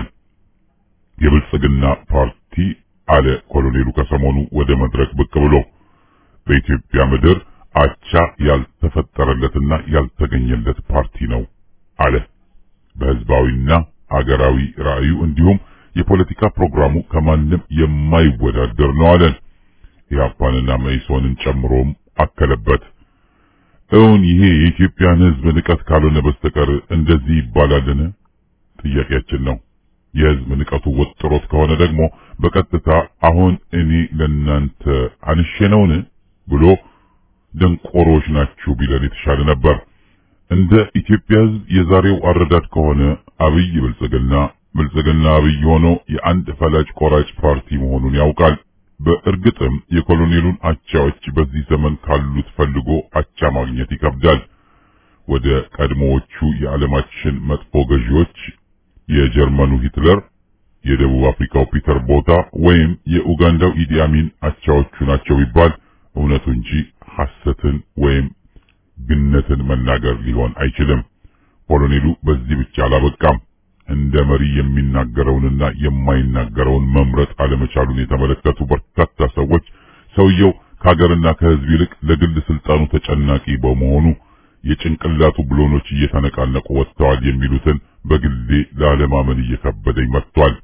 የብልጽግና ፓርቲ አለ ኮሎኔሉ ከሰሞኑ ወደ መድረክ ብቅ ብሎ በኢትዮጵያ ምድር አቻ ያልተፈጠረለትና ያልተገኘለት ፓርቲ ነው አለ። በህዝባዊና አገራዊ ራዕዩ እንዲሁም የፖለቲካ ፕሮግራሙ ከማንም የማይወዳደር ነው አለን። ኢህአፓንና መኢሶንን ጨምሮም አከለበት። እውን ይሄ የኢትዮጵያን ህዝብ ንቀት ካልሆነ በስተቀር እንደዚህ ይባላልን? ጥያቄያችን ነው። የህዝብ ንቀቱ ወጥሮት ከሆነ ደግሞ በቀጥታ አሁን እኔ ለናንተ አንሼ ነውን ብሎ ደንቆሮች ናችሁ ቢለን የተሻለ ነበር። እንደ ኢትዮጵያ ህዝብ የዛሬው አረዳድ ከሆነ አብይ ብልጽግና ብልጽግና አብይ ሆኖ የአንድ ፈላጭ ቆራጭ ፓርቲ መሆኑን ያውቃል። በእርግጥም የኮሎኔሉን አቻዎች በዚህ ዘመን ካሉት ፈልጎ አቻ ማግኘት ይከብዳል። ወደ ቀድሞዎቹ የዓለማችን መጥፎ ገዢዎች የጀርመኑ ሂትለር፣ የደቡብ አፍሪካው ፒተር ቦታ ወይም የኡጋንዳው ኢዲ አሚን አቻዎቹ ናቸው ቢባል እውነቱ እንጂ ሐሰትን ወይም ግነትን መናገር ሊሆን አይችልም። ኮሎኔሉ በዚህ ብቻ አላበቃም። እንደ መሪ የሚናገረውንና የማይናገረውን መምረጥ አለመቻሉን የተመለከቱ በርካታ ሰዎች ሰውየው ከሀገርና ከሕዝብ ይልቅ ለግል ስልጣኑ ተጨናቂ በመሆኑ የጭንቅላቱ ብሎኖች እየተነቃነቁ ወጥተዋል የሚሉትን በግሌ ላለማመን እየከበደኝ መጥቷል።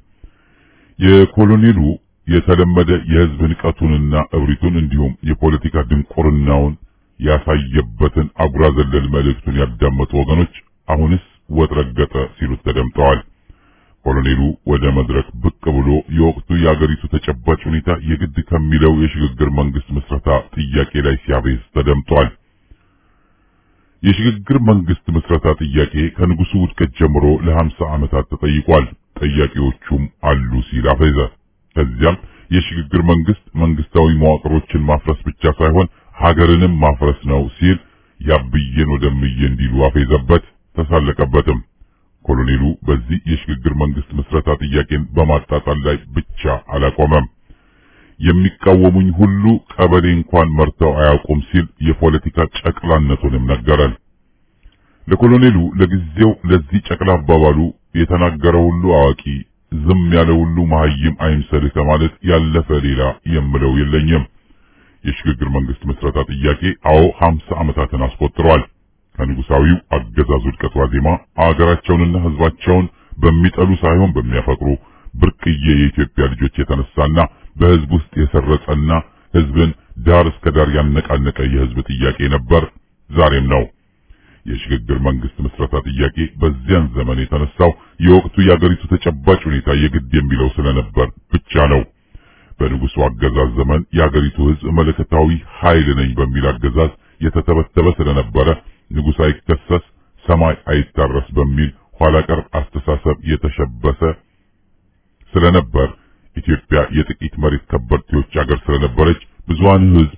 የኮሎኔሉ የተለመደ የሕዝብ ንቀቱንና እብሪቱን እንዲሁም የፖለቲካ ድንቁርናውን ያሳየበትን አጉራ ዘለል መልእክቱን ያዳመጡ ወገኖች አሁንስ ወጥ ረገጠ ሲሉት ተደምጠዋል። ኮሎኔሉ ወደ መድረክ ብቅ ብሎ የወቅቱ የአገሪቱ ተጨባጭ ሁኔታ የግድ ከሚለው የሽግግር መንግስት ምስረታ ጥያቄ ላይ ሲያቤዝ ተደምጧል። የሽግግር መንግስት ምስረታ ጥያቄ ከንጉሱ ውድቀት ጀምሮ ለሀምሳ ዓመታት ተጠይቋል። ጠያቂዎቹም አሉ ሲል አፈዘ። ከዚያም የሽግግር መንግስት መንግስታዊ መዋቅሮችን ማፍረስ ብቻ ሳይሆን ሀገርንም ማፍረስ ነው ሲል ያብዬን ወደምዬ እንዲሉ አፌዘበት፣ ተሳለቀበትም። ኮሎኔሉ በዚህ የሽግግር መንግስት ምስረታ ጥያቄን በማጣጣል ላይ ብቻ አላቆመም። የሚቃወሙኝ ሁሉ ቀበሌ እንኳን መርተው አያውቁም ሲል የፖለቲካ ጨቅላነቱንም ነገረን። ለኮሎኔሉ ለጊዜው ለዚህ ጨቅላ አባባሉ የተናገረ ሁሉ አዋቂ፣ ዝም ያለ ሁሉ መሀይም አይምሰልህ ከማለት ያለፈ ሌላ የምለው የለኝም። የሽግግር መንግስት ምስረታ ጥያቄ አዎ ሀምሳ ዓመታትን አስቆጥሯል። ከንጉሳዊው አገዛዝ ውድቀት ዋዜማ አገራቸውንና ህዝባቸውን በሚጠሉ ሳይሆን በሚያፈቅሩ ብርቅዬ የኢትዮጵያ ልጆች የተነሳና በህዝብ ውስጥ የሰረጸና ህዝብን ዳር እስከ ዳር ያነቃነቀ የህዝብ ጥያቄ ነበር፣ ዛሬም ነው። የሽግግር መንግስት ምስረታ ጥያቄ በዚያን ዘመን የተነሳው የወቅቱ የአገሪቱ ተጨባጭ ሁኔታ የግድ የሚለው ስለነበር ብቻ ነው። በንጉሱ አገዛዝ ዘመን የአገሪቱ ህዝብ መለከታዊ ኃይል ነኝ በሚል አገዛዝ የተተበተበ ስለነበረ ንጉሥ አይከሰስ ሰማይ አይታረስ በሚል ኋላ ቀር አስተሳሰብ የተሸበሰ ስለነበር ኢትዮጵያ የጥቂት መሬት ከበርቴዎች አገር ስለነበረች ብዙሃን ህዝብ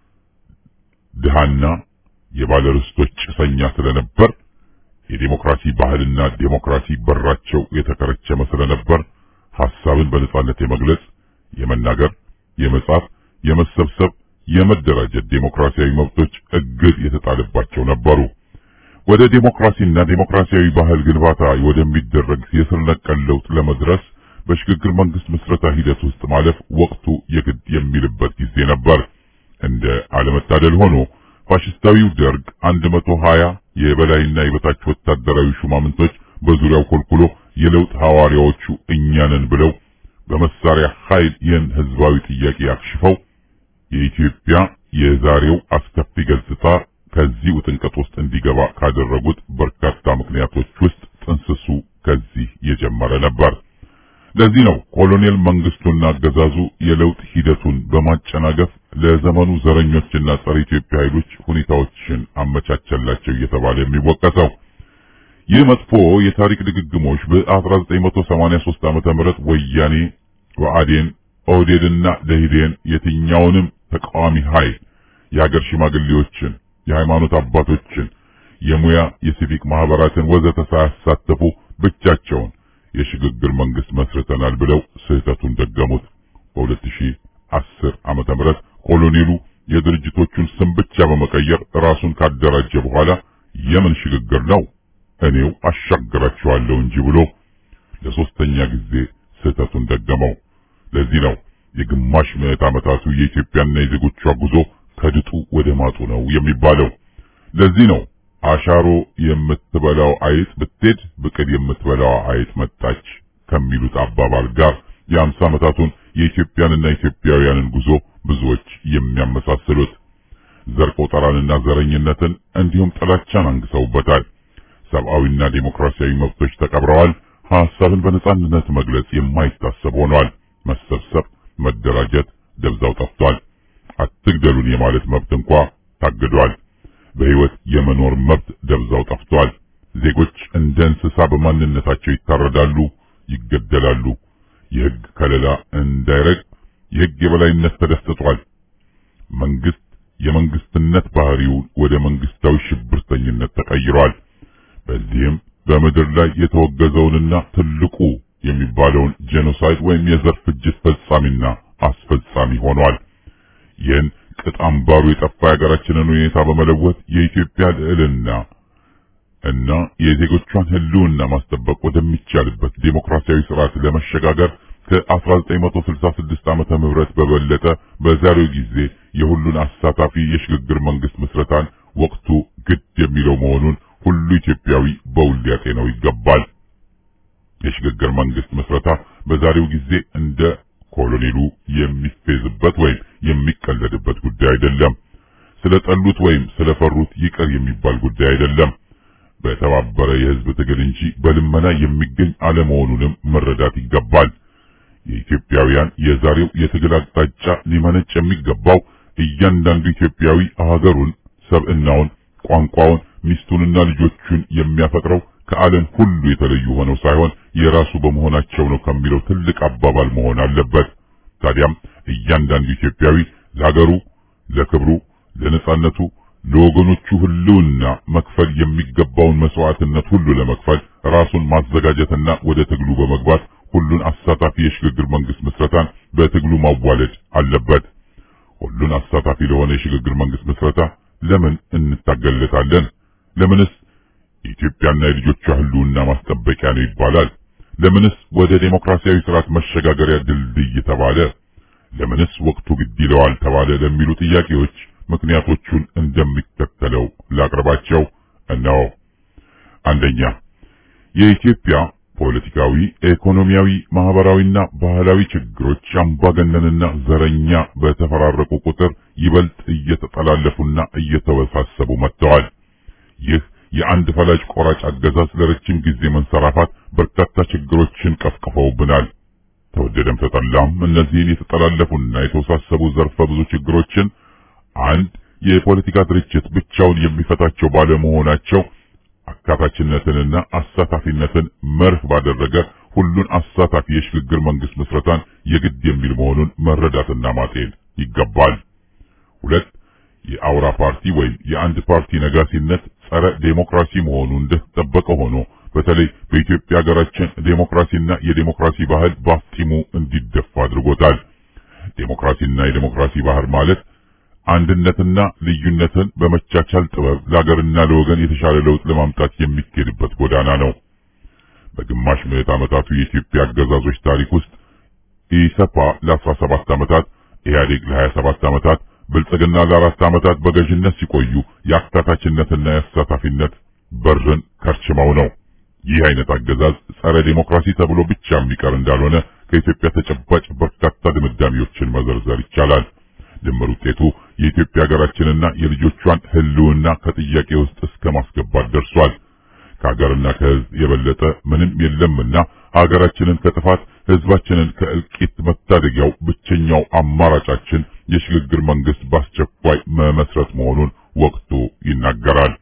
ድሃና የባለርስቶች ጭሰኛ ስለነበር የዴሞክራሲ ባህልና ዴሞክራሲ በራቸው የተከረቸመ ስለነበር ሐሳብን በነጻነት የመግለጽ፣ የመናገር፣ የመጻፍ፣ የመሰብሰብ፣ የመደራጀት ዴሞክራሲያዊ መብቶች እግድ የተጣለባቸው ነበሩ። ወደ ዴሞክራሲና ዴሞክራሲያዊ ባህል ግንባታ ወደሚደረግ የስር ነቀል ለውጥ ለመድረስ በሽግግር መንግስት ምስረታ ሂደት ውስጥ ማለፍ ወቅቱ የግድ የሚልበት ጊዜ ነበር። እንደ አለመታደል ሆኖ ፋሽስታዊው ደርግ 120 የበላይና የበታች ወታደራዊ ሹማምንቶች በዙሪያው ኮልኩሎ የለውጥ ሐዋርያዎቹ እኛ ነን ብለው በመሳሪያ ኃይል ይህን ህዝባዊ ጥያቄ አክሽፈው የኢትዮጵያ የዛሬው አስከፊ ገጽታ ከዚህ ውጥንቀት ውስጥ እንዲገባ ካደረጉት በርካታ ምክንያቶች ውስጥ ጥንስሱ ከዚህ የጀመረ ነበር። ለዚህ ነው ኮሎኔል መንግስቱና አገዛዙ የለውጥ ሂደቱን በማጨናገፍ ለዘመኑ ዘረኞችና ጸረ ኢትዮጵያ ኃይሎች ሁኔታዎችን አመቻቸላቸው እየተባለ የሚወቀሰው። ይህ መጥፎ የታሪክ ድግግሞች በ1983 ዓመተ ምህረት ወያኔ፣ ብአዴን፣ ኦህዴድና ደኢህዴን የትኛውንም ተቃዋሚ ኃይል የሀገር ሽማግሌዎችን፣ የሃይማኖት አባቶችን፣ የሙያ የሲቪክ ማህበራትን ወዘተ ሳያሳተፉ ብቻቸውን የሽግግር መንግስት መስርተናል ብለው ስህተቱን ደገሙት። በ2010 ዓመተ ምህረት ኮሎኔሉ የድርጅቶቹን ስም ብቻ በመቀየር ራሱን ካደራጀ በኋላ የምን ሽግግር ነው እኔው አሻግራቸዋለሁ እንጂ ብሎ ለሶስተኛ ጊዜ ስህተቱን ደገመው። ለዚህ ነው የግማሽ ምዕት ዓመታቱ የኢትዮጵያና የዜጎቿ ጉዞ ከድጡ ወደ ማጡ ነው የሚባለው። ለዚህ ነው አሻሮ የምትበላው አይጥ ብትሄድ ብቅል የምትበላው አይጥ መጣች ከሚሉት አባባል ጋር የአምሳ ዓመታቱን የኢትዮጵያንና ኢትዮጵያውያንን ጉዞ ብዙዎች የሚያመሳስሉት ዘር ቆጠራንና ዘረኝነትን እንዲሁም ጥላቻን አንግሰውበታል። ሰብአዊና ዴሞክራሲያዊ መብቶች ተቀብረዋል። ሐሳብን በነጻነት መግለጽ የማይታሰብ ሆኗል። መሰብሰብ፣ መደራጀት ደብዛው ጠፍቷል። አትግደሉን የማለት መብት እንኳ ታግዷል። በሕይወት የመኖር መብት ደብዛው ጠፍቷል። ዜጎች እንደ እንስሳ በማንነታቸው ይታረዳሉ፣ ይገደላሉ። የሕግ ከለላ እንዳይረግ የሕግ የበላይነት ተደፍጥጧል። መንግስት የመንግስትነት ባህሪው ወደ መንግስታዊ ሽብርተኝነት ተቀይሯል። በዚህም በምድር ላይ የተወገዘውንና ትልቁ የሚባለውን ጄኖሳይድ ወይም የዘር ፍጅት ፈጻሚና አስፈጻሚ ሆኗል። ይህን ቅጥ አምባሩ የጠፋ የሀገራችንን ሁኔታ በመለወጥ የኢትዮጵያ ልዕልና እና የዜጎቿን ሕልውና ማስጠበቅ ወደሚቻልበት ዴሞክራሲያዊ ስርዓት ለመሸጋገር ከ1966 ዓመተ ምህረት በበለጠ በዛሬው ጊዜ የሁሉን አሳታፊ የሽግግር መንግስት ምስረታን ወቅቱ ግድ የሚለው መሆኑን ሁሉ ኢትዮጵያዊ በውል ሊያጤነው ይገባል። የሽግግር መንግስት ምስረታ በዛሬው ጊዜ እንደ ኮሎኔሉ የሚፌዝበት ወይም የሚቀለድበት ጉዳይ አይደለም። ስለጠሉት ወይም ስለፈሩት ይቅር የሚባል ጉዳይ አይደለም። በተባበረ የህዝብ ትግል እንጂ በልመና የሚገኝ አለመሆኑንም መረዳት ይገባል። የኢትዮጵያውያን የዛሬው የትግል አቅጣጫ ሊመነጭ የሚገባው እያንዳንዱ ኢትዮጵያዊ ሀገሩን፣ ሰብዕናውን፣ ቋንቋውን፣ ሚስቱንና ልጆቹን የሚያፈቅረው ከዓለም ሁሉ የተለዩ ሆነው ሳይሆን የራሱ በመሆናቸው ነው ከሚለው ትልቅ አባባል መሆን አለበት። ታዲያም እያንዳንዱ ኢትዮጵያዊ ለሀገሩ፣ ለክብሩ፣ ለነጻነቱ፣ ለወገኖቹ ህልውና መክፈል የሚገባውን መስዋዕትነት ሁሉ ለመክፈል ራሱን ማዘጋጀትና ወደ ትግሉ በመግባት ሁሉን አሳታፊ የሽግግር መንግስት ምስረታን በትግሉ ማዋለድ አለበት። ሁሉን አሳታፊ ለሆነ የሽግግር መንግስት ምስረታ ለምን እንታገለታለን? ለምንስ የኢትዮጵያና የልጆቿ ህልውና ማስጠበቂያ ነው ይባላል? ለምንስ ወደ ዴሞክራሲያዊ ስርዓት መሸጋገሪያ ድልድይ ተባለ? ለምንስ ወቅቱ ግድ ይለዋል ተባለ? ለሚሉ ጥያቄዎች ምክንያቶቹን እንደሚከተለው ላቅርባቸው። እነሆ። አንደኛ የኢትዮጵያ ፖለቲካዊ፣ ኢኮኖሚያዊ፣ ማህበራዊና ባህላዊ ችግሮች አምባገነንና ዘረኛ በተፈራረቁ ቁጥር ይበልጥ እየተጠላለፉና እየተወሳሰቡ መጥተዋል። ይህ የአንድ ፈላጭ ቆራጭ አገዛዝ ለረጅም ጊዜ መንሰራፋት በርካታ ችግሮችን ቀፍቅፈውብናል። ተወደደም ተጠላም እነዚህን የተጠላለፉና የተወሳሰቡ ዘርፈ ብዙ ችግሮችን አንድ የፖለቲካ ድርጅት ብቻውን የሚፈታቸው ባለመሆናቸው አካታችነትንና አሳታፊነትን መርህ ባደረገ ሁሉን አሳታፊ የሽግግር መንግስት ምስረታን የግድ የሚል መሆኑን መረዳትና ማጤን ይገባል። ሁለት የአውራ ፓርቲ ወይም የአንድ ፓርቲ ነጋሲነት ጸረ ዴሞክራሲ መሆኑ እንደተጠበቀ ሆኖ በተለይ በኢትዮጵያ ሀገራችን ዴሞክራሲና የዴሞክራሲ ባህል ባፍጢሙ እንዲደፋ አድርጎታል። ዴሞክራሲና የዴሞክራሲ ባህል ማለት አንድነትና ልዩነትን በመቻቻል ጥበብ ለሀገርና ለወገን የተሻለ ለውጥ ለማምጣት የሚኬድበት ጎዳና ነው። በግማሽ ምዕት ዓመታቱ የኢትዮጵያ አገዛዞች ታሪክ ውስጥ ኢሰፓ ለ17 ዓመታት፣ ኢህአዴግ ለ27 ዓመታት፣ ብልጽግና ለአራት ዓመታት በገዥነት ሲቆዩ የአካታችነትና የአሳታፊነት በርን ከርችመው ነው። ይህ አይነት አገዛዝ ጸረ ዴሞክራሲ ተብሎ ብቻ የሚቀር እንዳልሆነ ከኢትዮጵያ ተጨባጭ በርካታ ድምዳሜዎችን መዘርዘር ይቻላል። ድምር ውጤቱ የኢትዮጵያ ሀገራችንና የልጆቿን ሕልውና ከጥያቄ ውስጥ እስከ ማስገባት ደርሷል። ከሀገርና ከሕዝብ የበለጠ ምንም የለምና ሀገራችንን ከጥፋት ሕዝባችንን ከእልቂት መታደጊያው ብቸኛው አማራጫችን የሽግግር መንግስት በአስቸኳይ መመስረት መሆኑን ወቅቱ ይናገራል።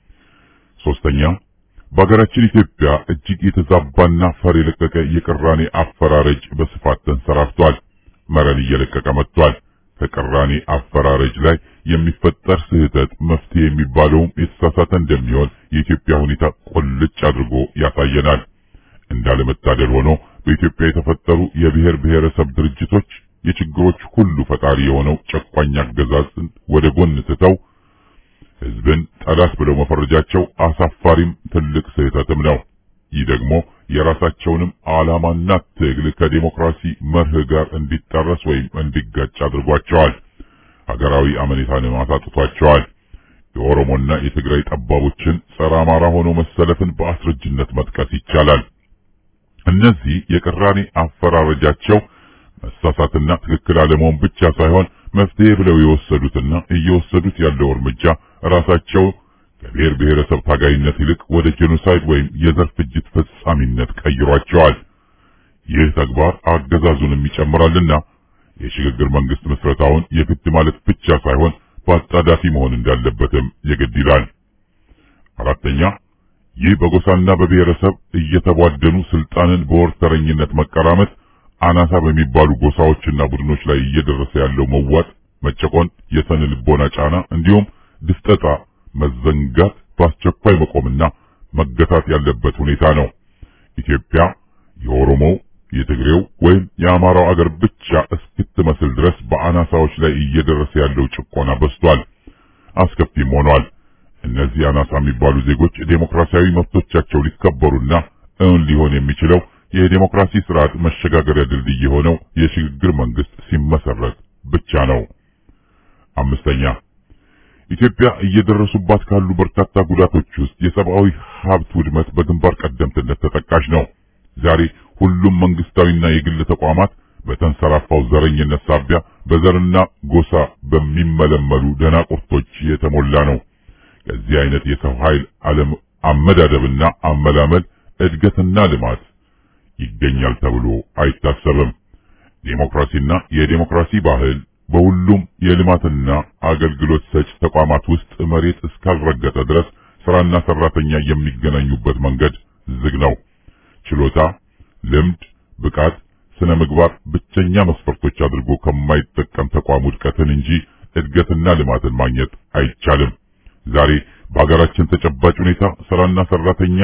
ሶስተኛ በሀገራችን ኢትዮጵያ እጅግ የተዛባና ፈር የለቀቀ የቅራኔ አፈራረጅ በስፋት ተንሰራፍቷል። መረን እየለቀቀ መጥቷል። ከቅራኔ አፈራረጅ ላይ የሚፈጠር ስህተት መፍትሄ የሚባለውም የተሳሳተ እንደሚሆን የኢትዮጵያ ሁኔታ ቁልጭ አድርጎ ያሳየናል። እንዳለመታደል ሆኖ በኢትዮጵያ የተፈጠሩ የብሔር ብሔረሰብ ድርጅቶች የችግሮች ሁሉ ፈጣሪ የሆነው ጨቋኝ አገዛዝን ወደ ጎን ትተው ህዝብን ጠላት ብለው መፈረጃቸው አሳፋሪም ትልቅ ስህተትም ነው። ይህ ደግሞ የራሳቸውንም ዓላማና ትግል ከዴሞክራሲ መርህ ጋር እንዲጣረስ ወይም እንዲጋጭ አድርጓቸዋል። ሀገራዊ አመኔታንም አሳጥቷቸዋል። የኦሮሞና የትግራይ ጠባቦችን ጸረ አማራ ሆኖ መሰለፍን በአስረጅነት መጥቀስ ይቻላል። እነዚህ የቅራኔ አፈራረጃቸው መሳሳትና ትክክል አለመሆን ብቻ ሳይሆን መፍትሄ ብለው የወሰዱትና እየወሰዱት ያለው እርምጃ ራሳቸው ከብሔር ብሔረሰብ ታጋይነት ይልቅ ወደ ጄኖሳይድ ወይም የዘር ፍጅት ፈጻሚነት ቀይሯቸዋል። ይህ ተግባር አገዛዙንም ይጨምራልና የሽግግር መንግስት ምስረታውን የግድ ማለት ብቻ ሳይሆን በአጣዳፊ መሆን እንዳለበትም የግድ ይላል። አራተኛ ይህ በጎሳና በብሔረሰብ እየተቧደኑ ስልጣንን በወርተረኝነት መቀራመት አናሳ በሚባሉ ጎሳዎችና ቡድኖች ላይ እየደረሰ ያለው መዋጥ፣ መጨቆን፣ የስነ ልቦና ጫና እንዲሁም ድፍጠጣ፣ መዘንጋት በአስቸኳይ መቆምና መገታት ያለበት ሁኔታ ነው። ኢትዮጵያ የኦሮሞው፣ የትግሬው ወይም የአማራው አገር ብቻ እስክትመስል ድረስ በአናሳዎች ላይ እየደረሰ ያለው ጭቆና በዝቷል፣ አስከፊም ሆኗል። እነዚህ አናሳ የሚባሉ ዜጎች ዴሞክራሲያዊ መብቶቻቸው ሊከበሩና እውን ሊሆን የሚችለው የዴሞክራሲ ስርዓት መሸጋገሪያ ድልድይ የሆነው የሽግግር መንግስት ሲመሰረት ብቻ ነው። አምስተኛ ኢትዮጵያ እየደረሱባት ካሉ በርካታ ጉዳቶች ውስጥ የሰብአዊ ሀብት ውድመት በግንባር ቀደምትነት ተጠቃሽ ነው። ዛሬ ሁሉም መንግስታዊና የግል ተቋማት በተንሰራፋው ዘረኝነት ሳቢያ በዘርና ጎሳ በሚመለመሉ ደናቁርቶች የተሞላ ነው። ከዚህ አይነት የሰው ኃይል ዓለም አመዳደብና አመላመል እድገትና ልማት ይገኛል ተብሎ አይታሰብም። ዴሞክራሲና የዴሞክራሲ ባህል በሁሉም የልማትና አገልግሎት ሰጭ ተቋማት ውስጥ መሬት እስካልረገጠ ድረስ ስራና ሰራተኛ የሚገናኙበት መንገድ ዝግ ነው። ችሎታ፣ ልምድ፣ ብቃት፣ ስነ ምግባር ብቸኛ መስፈርቶች አድርጎ ከማይጠቀም ተቋም ውድቀትን እንጂ እድገትና ልማትን ማግኘት አይቻልም። ዛሬ በሀገራችን ተጨባጭ ሁኔታ ስራና ሰራተኛ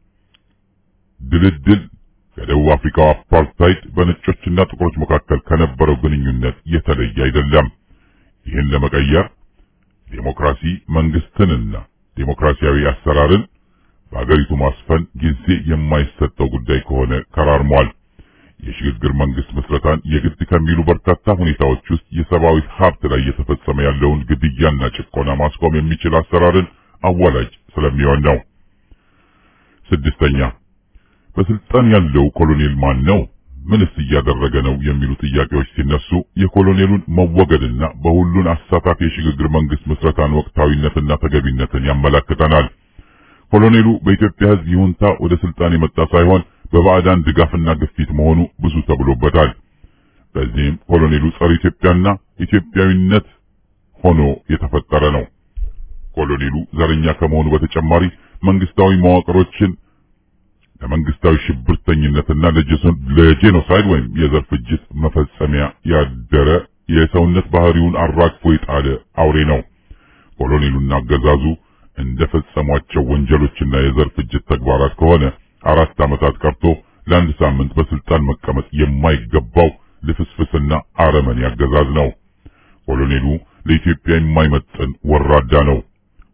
ድልድል ከደቡብ አፍሪካው አፓርታይድ በነጮችና ጥቁሮች መካከል ከነበረው ግንኙነት የተለየ አይደለም። ይህን ለመቀየር ዴሞክራሲ መንግስትንና ዴሞክራሲያዊ አሰራርን በአገሪቱ ማስፈን ጊዜ የማይሰጠው ጉዳይ ከሆነ ከራርሟል። የሽግግር መንግስት ምስረታን የግድ ከሚሉ በርካታ ሁኔታዎች ውስጥ የሰብአዊ ሀብት ላይ እየተፈጸመ ያለውን ግድያና ጭቆና ማስቆም የሚችል አሰራርን አዋላጅ ስለሚሆን ነው። ስድስተኛ በስልጣን ያለው ኮሎኔል ማን ነው? ምንስ እያደረገ ነው? የሚሉ ጥያቄዎች ሲነሱ የኮሎኔሉን መወገድና በሁሉን አሳታፊ የሽግግር መንግስት ምስረታን ወቅታዊነትና ተገቢነትን ያመላክተናል። ኮሎኔሉ በኢትዮጵያ ሕዝብ ይሁንታ ወደ ስልጣን የመጣ ሳይሆን በባዕዳን ድጋፍና ግፊት መሆኑ ብዙ ተብሎበታል። በዚህም ኮሎኔሉ ጸረ ኢትዮጵያና ኢትዮጵያዊነት ሆኖ የተፈጠረ ነው። ኮሎኔሉ ዘረኛ ከመሆኑ በተጨማሪ መንግስታዊ መዋቅሮችን ለመንግስታዊ ሽብርተኝነትና ለጄኖሳይድ ወይም የዘር ፍጅት መፈጸሚያ ያደረ የሰውነት ባህሪውን አራግፎ የጣለ አውሬ ነው። ኮሎኔሉና አገዛዙ እንደፈጸሟቸው ወንጀሎችና የዘር ፍጅት ተግባራት ከሆነ አራት ዓመታት ቀርቶ ለአንድ ሳምንት በስልጣን መቀመጥ የማይገባው ልፍስፍስና አረመኔ አገዛዝ ነው። ኮሎኔሉ ለኢትዮጵያ የማይመጥን ወራዳ ነው።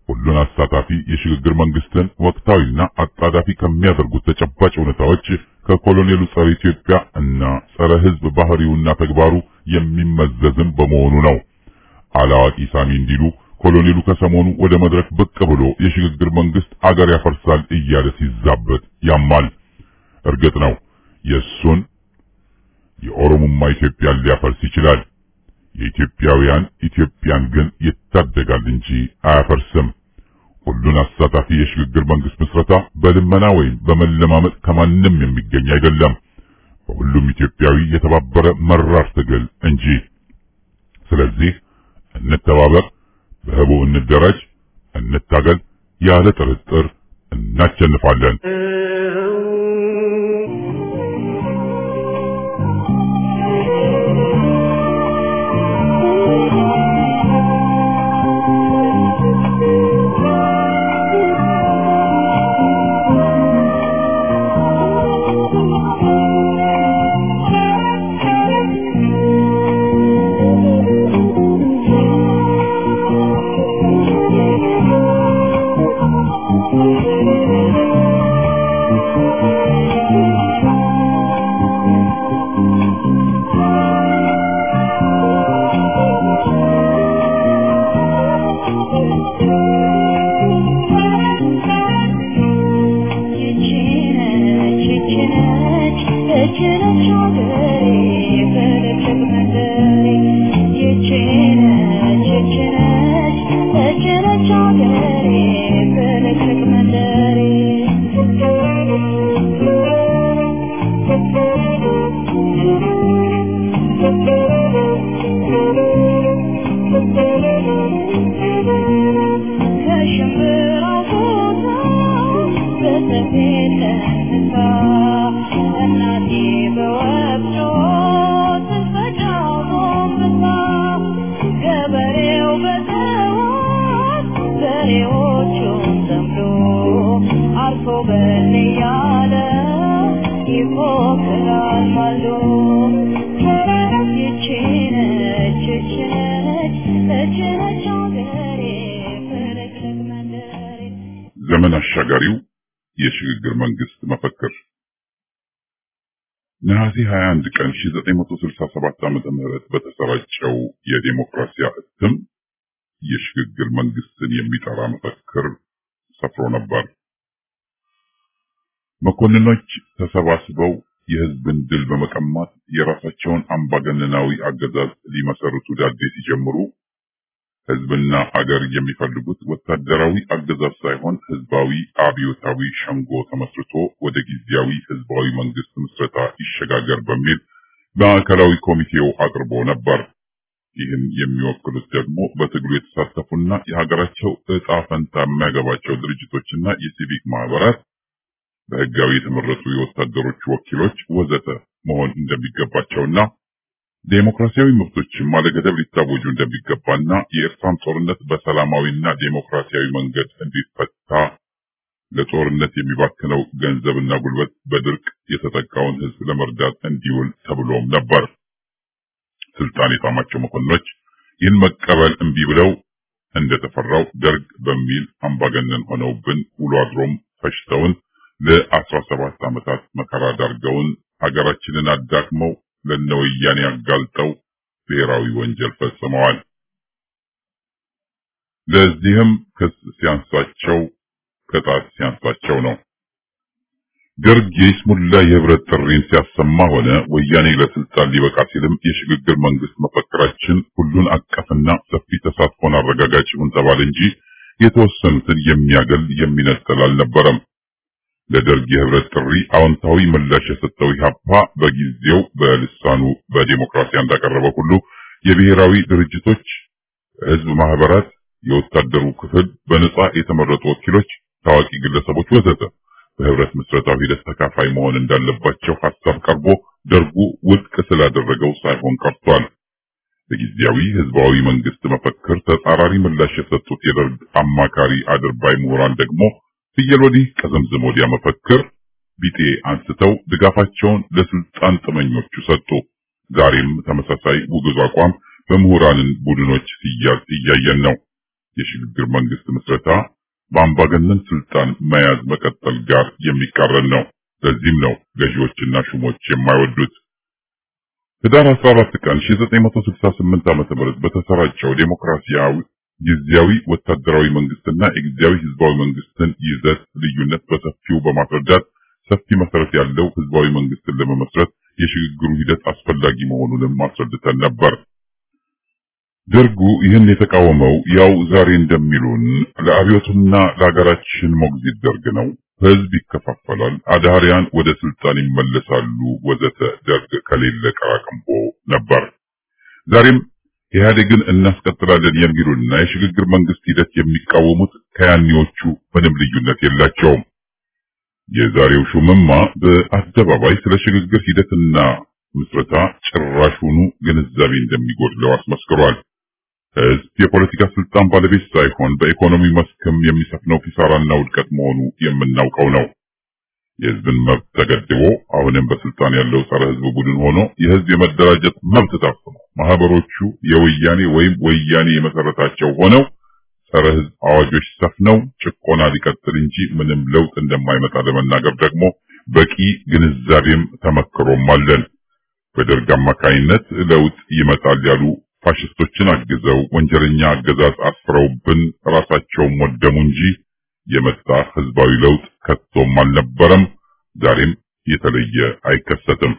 ሁሉን አሳታፊ የሽግግር መንግስትን ወቅታዊና አጣዳፊ ከሚያደርጉት ተጨባጭ ሁኔታዎች ከኮሎኔሉ ጸረ ኢትዮጵያ እና ጸረ ሕዝብ ባህሪውና ተግባሩ የሚመዘዝም በመሆኑ ነው። አላዋቂ ሳሚ እንዲሉ ኮሎኔሉ ከሰሞኑ ወደ መድረክ ብቅ ብሎ የሽግግር መንግስት አገር ያፈርሳል እያለ ሲዛበት ያማል። እርግጥ ነው የእሱን የኦሮሞማ ኢትዮጵያን ሊያፈርስ ይችላል። የኢትዮጵያውያን ኢትዮጵያን ግን ይታደጋል እንጂ አያፈርስም። ሁሉን አሳታፊ የሽግግር መንግስት ምስረታ በልመና ወይም በመለማመጥ ከማንም የሚገኝ አይደለም። በሁሉም ኢትዮጵያዊ የተባበረ መራር ትግል እንጂ። ስለዚህ እንተባበር፣ በህቡ እንደራጅ፣ እንታገል። ያለ ጥርጥር እናሸንፋለን። ዘመን አሻጋሪው የሽግግር መንግስት መፈክር ነሐሴ 21 ቀን 1967 ዓመተ ምህረት በተሰራጨው የዴሞክራሲያ እትም የሽግግር መንግስትን የሚጠራ መፈክር ሰፍሮ ነበር። መኮንኖች ተሰባስበው የህዝብን ድል በመቀማት የራሳቸውን አምባገነናዊ አገዛዝ ሊመሰርቱ ዳዴ ሲጀምሩ ህዝብና አገር የሚፈልጉት ወታደራዊ አገዛዝ ሳይሆን ህዝባዊ አብዮታዊ ሸንጎ ተመስርቶ ወደ ጊዜያዊ ህዝባዊ መንግስት ምስረታ ይሸጋገር በሚል ማዕከላዊ ኮሚቴው አቅርቦ ነበር። ይህን የሚወክሉት ደግሞ በትግሉ የተሳተፉና የሀገራቸው እጣ ፈንታ የሚያገባቸው ድርጅቶችና የሲቪክ ማህበራት፣ በህጋዊ የተመረጡ የወታደሮች ወኪሎች ወዘተ መሆን እንደሚገባቸውና ዴሞክራሲያዊ መብቶችም አለገደብ ሊታወጁ እንደሚገባና የኤርትራን ጦርነት በሰላማዊና ዴሞክራሲያዊ መንገድ እንዲፈታ ለጦርነት የሚባክነው ገንዘብና ጉልበት በድርቅ የተጠቃውን ህዝብ ለመርዳት እንዲውል ተብሎም ነበር። ስልጣን የጣማቸው መኮንኖች ይህን መቀበል እምቢ ብለው እንደተፈራው ደርግ በሚል አምባገነን ሆነውብን ውሎ አድሮም ፈሽተውን ለአስራ ሰባት ዓመታት መከራ ዳርገውን ሀገራችንን አዳክመው ለነወያኔ አጋልጠው ብሔራዊ ወንጀል ፈጽመዋል። ለዚህም ክስ ሲያንሳቸው ቅጣት ሲያንሳቸው ነው። ደርግ የይስሙላ የህብረት ጥሪን ሲያሰማ ሆነ ወያኔ ለስልጣን ሊበቃ ሲልም የሽግግር መንግስት መፈክራችን ሁሉን አቀፍና ሰፊ ተሳትፎን አረጋጋጭ ይሁን ተባለ እንጂ የተወሰኑትን የሚያገል የሚነጠል አልነበረም። ለደርግ የህብረት ጥሪ አዎንታዊ ምላሽ የሰጠው ኢህአፓ በጊዜው በልሳኑ በዲሞክራሲያ እንዳቀረበው ሁሉ የብሔራዊ ድርጅቶች፣ ህዝብ ማህበራት፣ የወታደሩ ክፍል፣ በነጻ የተመረጡ ወኪሎች፣ ታዋቂ ግለሰቦች ወዘተ በህብረት ምስረታው ሂደት ተካፋይ መሆን እንዳለባቸው ሐሳብ ቀርቦ ደርጉ ውድቅ ስላደረገው ሳይሆን ቀርቷል። በጊዜያዊ ህዝባዊ መንግስት መፈክር ተጻራሪ ምላሽ የሰጡት የደርግ አማካሪ አድርባይ ምሁራን ደግሞ ፍየል ወዲህ ቀዘምዝም ወዲያ መፈክር ቢጤ አንስተው ድጋፋቸውን ለስልጣን ጥመኞቹ ሰጡ። ዛሬም ተመሳሳይ ውግዝ አቋም በምሁራንን ቡድኖች ሲያዝ እያየን ነው። የሽግግር መንግስት ምስረታ በአምባገነን ስልጣን መያዝ መቀጠል ጋር የሚቃረን ነው። ለዚህም ነው ገዢዎችና ሹሞች የማይወዱት። ህዳር 14 ቀን 1968 ዓ.ም በተሰራጨው ዴሞክራሲያዊ ጊዜያዊ ወታደራዊ መንግስትና የጊዜያዊ ህዝባዊ መንግስትን ይዘት ልዩነት በሰፊው በማስረዳት ሰፊ መሰረት ያለው ህዝባዊ መንግስትን ለመመስረት የሽግግሩ ሂደት አስፈላጊ መሆኑንም አስረድተን ነበር። ደርጉ ይህን የተቃወመው ያው ዛሬ እንደሚሉን ለአብዮቱና ለሀገራችን ሞግዚት ደርግ ነው። ህዝብ ይከፋፈላል፣ አዳሪያን ወደ ስልጣን ይመለሳሉ፣ ወዘተ ደርግ ከሌለ ቀራቅንቦ ነበር። ዛሬም ኢህአዴግን እናስቀጥላለን የሚሉና የሽግግር መንግስት ሂደት የሚቃወሙት ከያኔዎቹ ምንም ልዩነት የላቸውም። የዛሬው ሹምማ በአደባባይ ስለ ሽግግር ሂደትና ምስረታ ጭራሹኑ ግንዛቤ እንደሚጎድለው አስመስክሯል። ህዝብ የፖለቲካ ስልጣን ባለቤት ሳይሆን በኢኮኖሚ መስክም የሚሰፍነው ኪሳራና ውድቀት መሆኑ የምናውቀው ነው። የህዝብን መብት ተገድቦ አሁንም በስልጣን ያለው ጸረ ህዝብ ቡድን ሆኖ የህዝብ የመደራጀት መብት ታፍኖ ማህበሮቹ የወያኔ ወይም ወያኔ የመሰረታቸው ሆነው ጸረ ህዝብ አዋጆች ሰፍነው ጭቆና ሊቀጥል እንጂ ምንም ለውጥ እንደማይመጣ ለመናገር ደግሞ በቂ ግንዛቤም ተመክሮም አለን። በደርግ አማካይነት ለውጥ ይመጣል ያሉ ፋሽስቶችን አግዘው ወንጀለኛ አገዛዝ አስፍረውብን ራሳቸውም ወደሙ እንጂ የመጣ ህዝባዊ ለውጥ ከቶም አልነበረም። ዛሬም የተለየ አይከሰትም።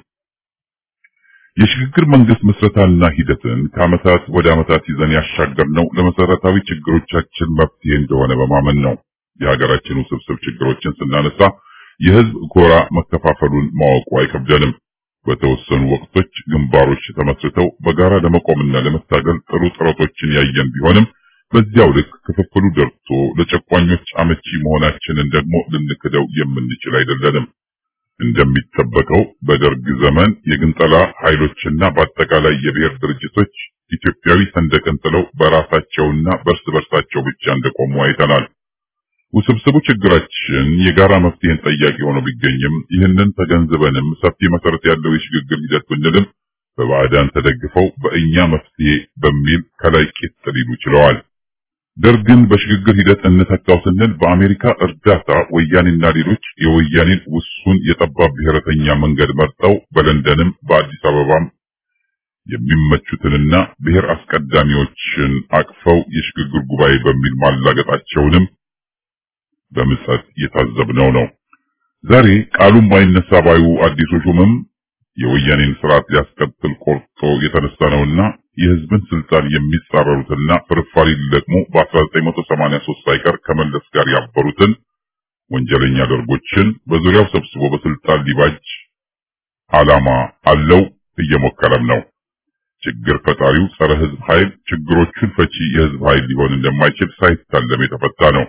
የሽግግር መንግስት ምስረታና ሂደትን ከዓመታት ወደ ዓመታት ይዘን ያሻገርነው ለመሰረታዊ ችግሮቻችን መፍትሄ እንደሆነ በማመን ነው። የሀገራችን ውስብስብ ችግሮችን ስናነሳ የህዝብ ጎራ መከፋፈሉን ማወቁ አይከብደንም። በተወሰኑ ወቅቶች ግንባሮች ተመስርተው በጋራ ለመቆምና ለመታገል ጥሩ ጥረቶችን ያየን ቢሆንም በዚያው ልክ ክፍፍሉ ደርቶ ለጨቋኞች አመቺ መሆናችንን ደግሞ ልንክደው የምንችል አይደለንም። እንደሚጠበቀው በደርግ ዘመን የግንጠላ ኃይሎችና በአጠቃላይ የብሔር ድርጅቶች ኢትዮጵያዊ ሰንደቅን ጥለው በራሳቸውና በእርስ በርሳቸው ብቻ እንደቆሙ አይተናል። ውስብስቡ ችግራችን የጋራ መፍትሄን ጠያቂ ሆኖ ቢገኝም ይህንን ተገንዝበንም ሰፊ መሰረት ያለው የሽግግር ሂደት ብንልም በባዕዳን ተደግፈው በእኛ መፍትሄ በሚል ከላይ ቂጥ ሊሉ ችለዋል። ደርግን በሽግግር ሂደት እንተካው ስንል በአሜሪካ እርዳታ ወያኔና ሌሎች የወያኔን ውሱን የጠባብ ብሔረተኛ መንገድ መርጠው በለንደንም በአዲስ አበባም የሚመቹትንና ብሔር አስቀዳሚዎችን አቅፈው የሽግግር ጉባኤ በሚል ማላገጣቸውንም በምጸት እየታዘብነው ነው። ዛሬ ቃሉም ባይነሳ ባዩ አዲሱ ሹምም የወያኔን ስርዓት ሊያስቀጥል ቆርጦ የተነሳ ነውና የህዝብን ስልጣን የሚጻረሩትና ፍርፋሪ ሊለቅሙ በ1983 ሳይቀር ከመለስ ጋር ያበሩትን ወንጀለኛ ደርጎችን በዙሪያው ሰብስቦ በስልጣን ሊባጅ ዓላማ አለው፣ እየሞከረም ነው። ችግር ፈጣሪው ጸረ ህዝብ ኃይል ችግሮቹን ፈቺ የህዝብ ኃይል ሊሆን እንደማይችል ሳይታለም የተፈታ ነው።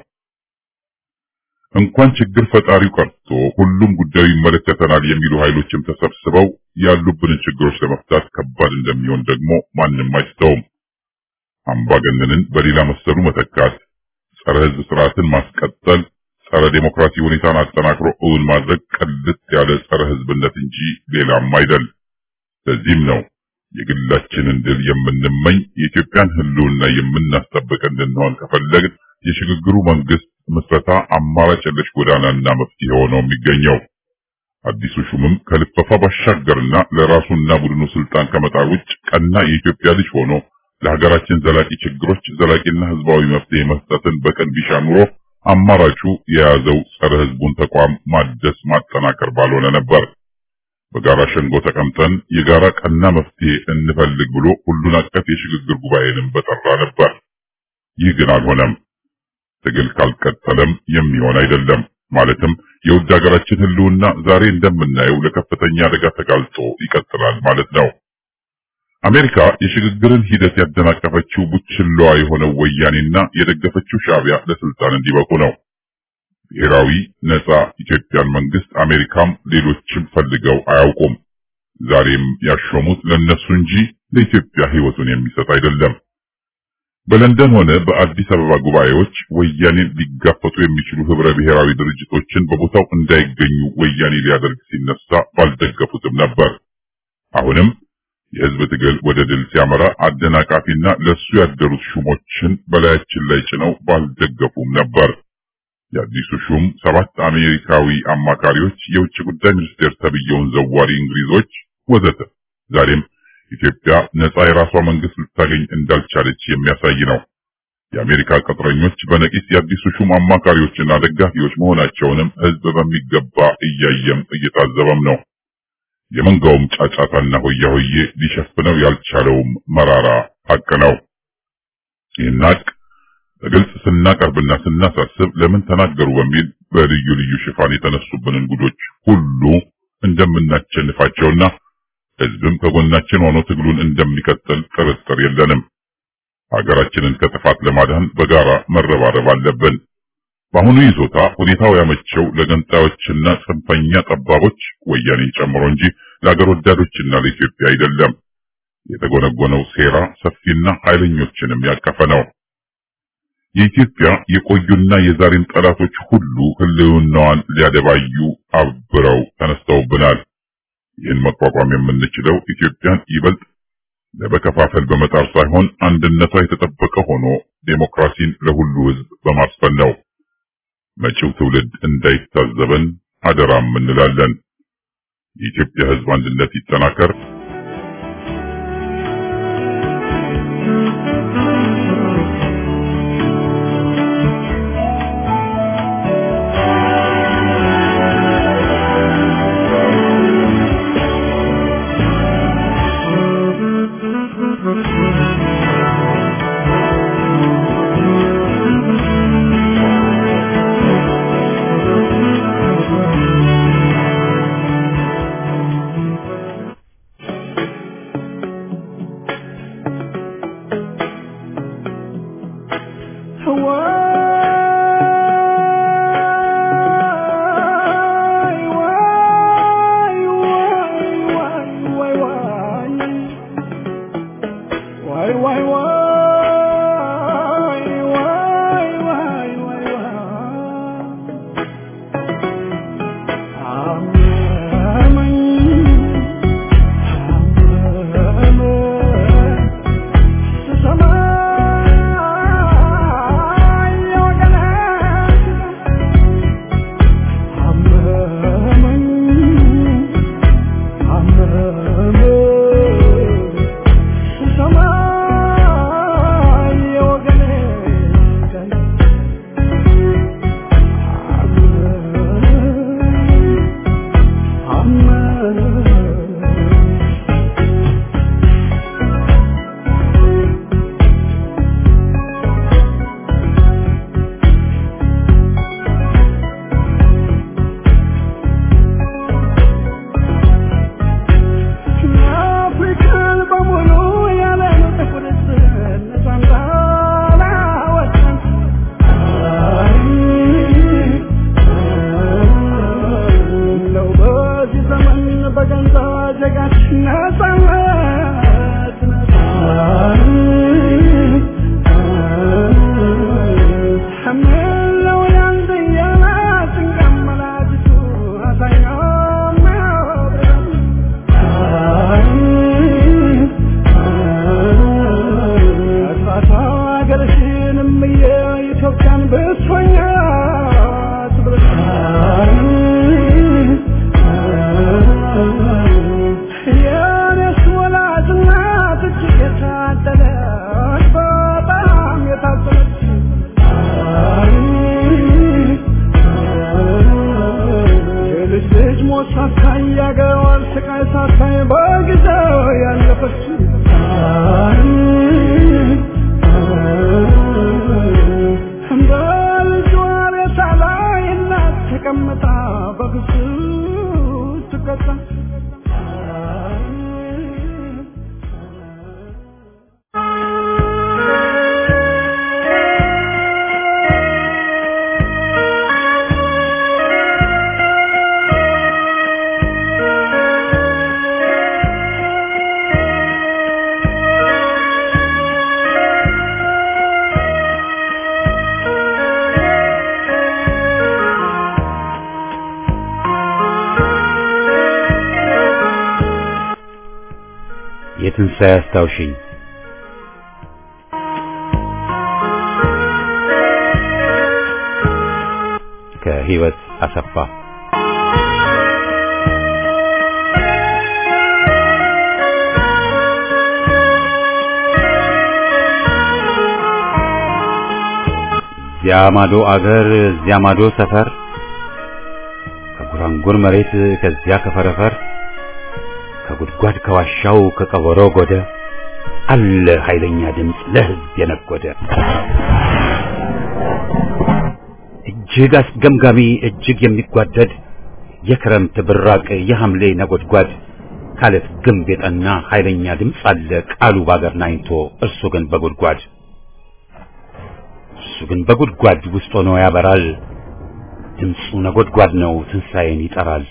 እንኳን ችግር ፈጣሪው ቀርቶ ሁሉም ጉዳዩ ይመለከተናል የሚሉ ኃይሎችም ተሰብስበው ያሉብንን ችግሮች ለመፍታት ከባድ እንደሚሆን ደግሞ ማንም አይስተውም። አምባገነንን በሌላ መሰሉ መተካት፣ ጸረ ህዝብ ስርዓትን ማስቀጠል፣ ጸረ ዴሞክራሲ ሁኔታን አጠናክሮ እውን ማድረግ ቅልጥ ያለ ጸረ ህዝብነት እንጂ ሌላም አይደል። ለዚህም ነው የግላችንን ድል የምንመኝ የኢትዮጵያን ህልውና የምናስጠብቅ እንድንሆን ከፈለግን የሽግግሩ መንግስት ምስረታ አማራጭ የለሽ ጎዳናና መፍትሄ ሆኖ የሚገኘው። አዲሱ ሹምም ከልፈፋ ባሻገርና ለራሱና ቡድኑ ስልጣን ከመጣር ውጭ ቀና የኢትዮጵያ ልጅ ሆኖ ለሀገራችን ዘላቂ ችግሮች ዘላቂና ህዝባዊ መፍትሄ መስጠትን በቀን ቢሻ ኑሮ አማራጩ የያዘው ጸረ ህዝቡን ተቋም ማደስ ማጠናከር ባልሆነ ነበር። በጋራ ሸንጎ ተቀምጠን የጋራ ቀና መፍትሄ እንፈልግ ብሎ ሁሉን አቀፍ የሽግግር ጉባኤንም በጠራ ነበር። ይህ ግን አልሆነም። ትግል ካልቀጠለም የሚሆን አይደለም። ማለትም የውድ ሀገራችን ህልውና ዛሬ እንደምናየው ለከፍተኛ አደጋ ተጋልጦ ይቀጥላል ማለት ነው። አሜሪካ የሽግግርን ሂደት ያደናቀፈችው ቡችላዋ የሆነው ወያኔና የደገፈችው ሻዕቢያ ለስልጣን እንዲበቁ ነው። ብሔራዊ ነጻ ኢትዮጵያን መንግስት አሜሪካም ሌሎችም ፈልገው አያውቁም። ዛሬም ያሾሙት ለነሱ እንጂ ለኢትዮጵያ ህይወቱን የሚሰጥ አይደለም። በለንደን ሆነ በአዲስ አበባ ጉባኤዎች ወያኔን ሊጋፈጡ የሚችሉ ህብረ ብሔራዊ ድርጅቶችን በቦታው እንዳይገኙ ወያኔ ሊያደርግ ሲነሳ ባልደገፉትም ነበር። አሁንም የህዝብ ትግል ወደ ድል ሲያመራ አደናቃፊና ለሱ ያደሩት ሹሞችን በላያችን ላይ ጭነው ባልደገፉም ነበር። የአዲሱ ሹም ሰባት አሜሪካዊ አማካሪዎች፣ የውጭ ጉዳይ ሚኒስቴር ተብየውን ዘዋሪ እንግሊዞች ወዘተ ዛሬም ኢትዮጵያ ነጻ የራሷ መንግስት ልታገኝ እንዳልቻለች የሚያሳይ ነው። የአሜሪካ ቅጥረኞች በነቂስ የአዲሱ ሹም አማካሪዎችና ደጋፊዎች መሆናቸውንም ህዝብ በሚገባ እያየም እየታዘበም ነው። የመንጋውም ጫጫታና ሆያ ሆዬ ሊሸፍነው ያልቻለውም መራራ ሀቅ ነው። ይህን ሀቅ በግልጽ ስናቀርብና ስናሳስብ ለምን ተናገሩ በሚል በልዩ ልዩ ሽፋን የተነሱብንን ጉዶች ሁሉ እንደምናቸንፋቸውና ህዝብም ከጎናችን ሆኖ ትግሉን እንደሚቀጥል ጥርጥር የለንም። ሀገራችንን ከጥፋት ለማዳን በጋራ መረባረብ አለብን። በአሁኑ ይዞታ ሁኔታው ያመቸው ለገንጣዮችና ጽንፈኛ ጠባቦች ወያኔን ጨምሮ እንጂ ለአገር ወዳዶችና ለኢትዮጵያ አይደለም። የተጎነጎነው ሴራ ሰፊና ኃይለኞችንም ያቀፈ ነው። የኢትዮጵያ የቆዩና የዛሬን ጠላቶች ሁሉ ህልውናዋን ሊያደባዩ አብረው ተነስተውብናል። ይህን መቋቋም የምንችለው ኢትዮጵያን ይበልጥ ለመከፋፈል በመጣር ሳይሆን አንድነቷ የተጠበቀ ሆኖ ዴሞክራሲን ለሁሉ ህዝብ በማስፈን ነው። መጪው ትውልድ እንዳይታዘበን አደራም እንላለን። የኢትዮጵያ ህዝብ አንድነት ይጠናከር። Thank you. የትንሣኤ አስታውሽኝ ከህይወት አሰፋ እዚያ ማዶ አገር እዚያ ማዶ ሰፈር ከጉራንጉር መሬት ከዚያ ከፈረፈር ከጉድጓድ ከዋሻው ከቀበሮ ጎደ አለ ኃይለኛ ድምፅ ለህዝብ የነጎደ እጅግ አስገምጋሚ እጅግ የሚጓደድ የክረምት ብራቅ የሐምሌ ነጎድጓድ ካለት ግንብ የጠና ኃይለኛ ድምፅ አለ ቃሉ ባገር ናኝቶ እርሱ ግን በጉድጓድ እርሱ ግን በጉድጓድ ውስጥ ሆኖ ያበራል ድምፁ ነጎድጓድ ነው ትንሣኤን ይጠራል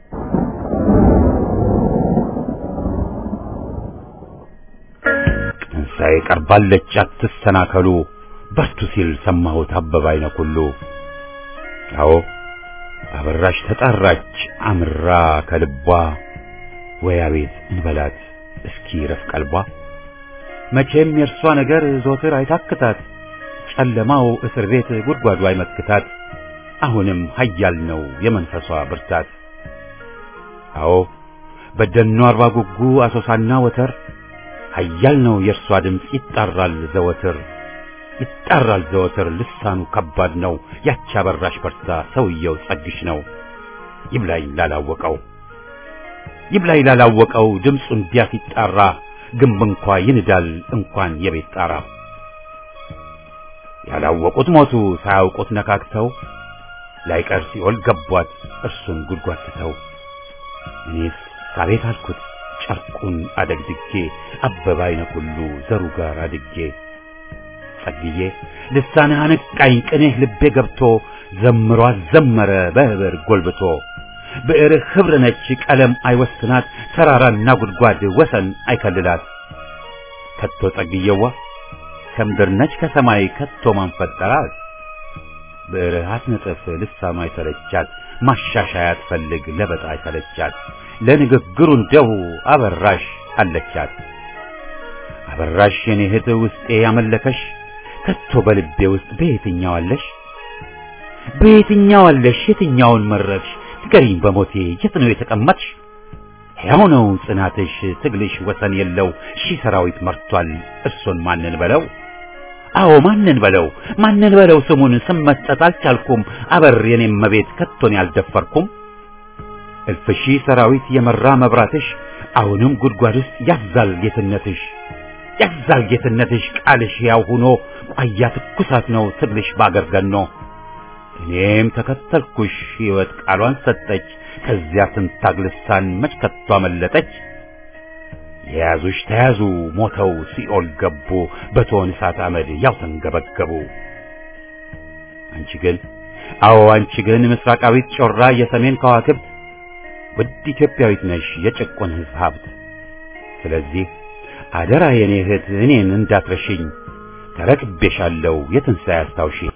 ትንሣኤ ቀርባለች አትሰናከሉ በርቱ ሲል ሰማሁት አበባ አይነ ኩሉ አዎ አበራሽ ተጣራች አምራ ከልቧ ወይ አቤት እንበላት እስኪ ረፍ ቀልቧ መቼም የእርሷ ነገር ዞትር አይታክታት ጨለማው እስር ቤት ጉድጓዱ አይመክታት አሁንም ኃያል ነው የመንፈሷ ብርታት አዎ በደኗ አርባ ጉጉ አሶሳና ወተር ኃያል ነው የእርሷ ድምፅ ይጣራል ዘወትር ይጣራል ዘወትር ልሳኑ ከባድ ነው ያቺ አበራሽ በርታ ሰውየው ጸግሽ ነው ይብላኝ ላላወቀው ይብላኝ ላላወቀው ድምፁ እንዲያ ሲጣራ ግንብ እንኳ ይንዳል እንኳን የቤት ጣራ ያላወቁት ሞቱ ሳያውቁት ነካክተው ላይቀር ሲኦል ገቧት እርሱን ጉድጓድ ትተው እኔስ አቤት አልኩት ጨርቁን አደግድጌ አበባ አይነ ሁሉ ዘሩ ጋር አድጌ ጸግዬ ልሳንህ አነቃኝ ቅኔህ ልቤ ገብቶ ዘምሮ አዘመረ በህብር ጎልብቶ ብዕርህ ኅብር ነች ቀለም አይወስናት ተራራና ጉድጓድ ወሰን አይከልላት ከቶ ጸግዬዋ ከምድር ነች ከሰማይ ከቶ ማን ፈጠራት ብዕርህ አትነጥፍ ልሳኗ አይሰለቻት ማሻሻያ አትፈልግ ለበጣ አይሰለቻት ለንግግሩ እንደው አበራሽ አለቻት አበራሽ የኔ እህት ውስጤ ያመለከሽ ከቶ በልቤ ውስጥ በየትኛው አለሽ በየትኛው አለሽ የትኛውን መረጥሽ ንገሪኝ በሞቴ የት ነው የተቀመጥሽ ሕያው ነው ጽናትሽ ትግልሽ ወሰን የለው ሺህ ሰራዊት መርቷል እርሱን ማንን በለው አዎ ማንን በለው ማንን በለው ስሙን ስም መስጠት አልቻልኩም አበር የኔም መቤት ከቶን ያልደፈርኩም እልፍ ሺህ ሰራዊት የመራ መብራትሽ አሁንም ጉድጓድ ውስጥ ያዛል ጌትነትሽ ያዛል ጌትነትሽ ቃልሽ ያው ሆኖ ቋያ ትኩሳት ነው ትግልሽ ባገር ገኖ እኔም ተከተልኩሽ ሕይወት ቃሏን ሰጠች ከዚያ ስንታግ ልሳን መች ከቶ አመለጠች የያዙሽ ተያዙ ሞተው ሲኦል ገቡ በቶን እሳት አመድ ያው ተንገበገቡ አንቺ ግን አዎ አንቺ ግን ምስራቃዊት ጮራ የሰሜን ከዋክብት ውድ ኢትዮጵያዊት ነሽ የጭቁን ሕዝብ ሀብት ስለዚህ አደራ የኔ እህት እኔን እንዳትረሽኝ ተረክቤሻለሁ የትንሣኤ አስታውሽኝ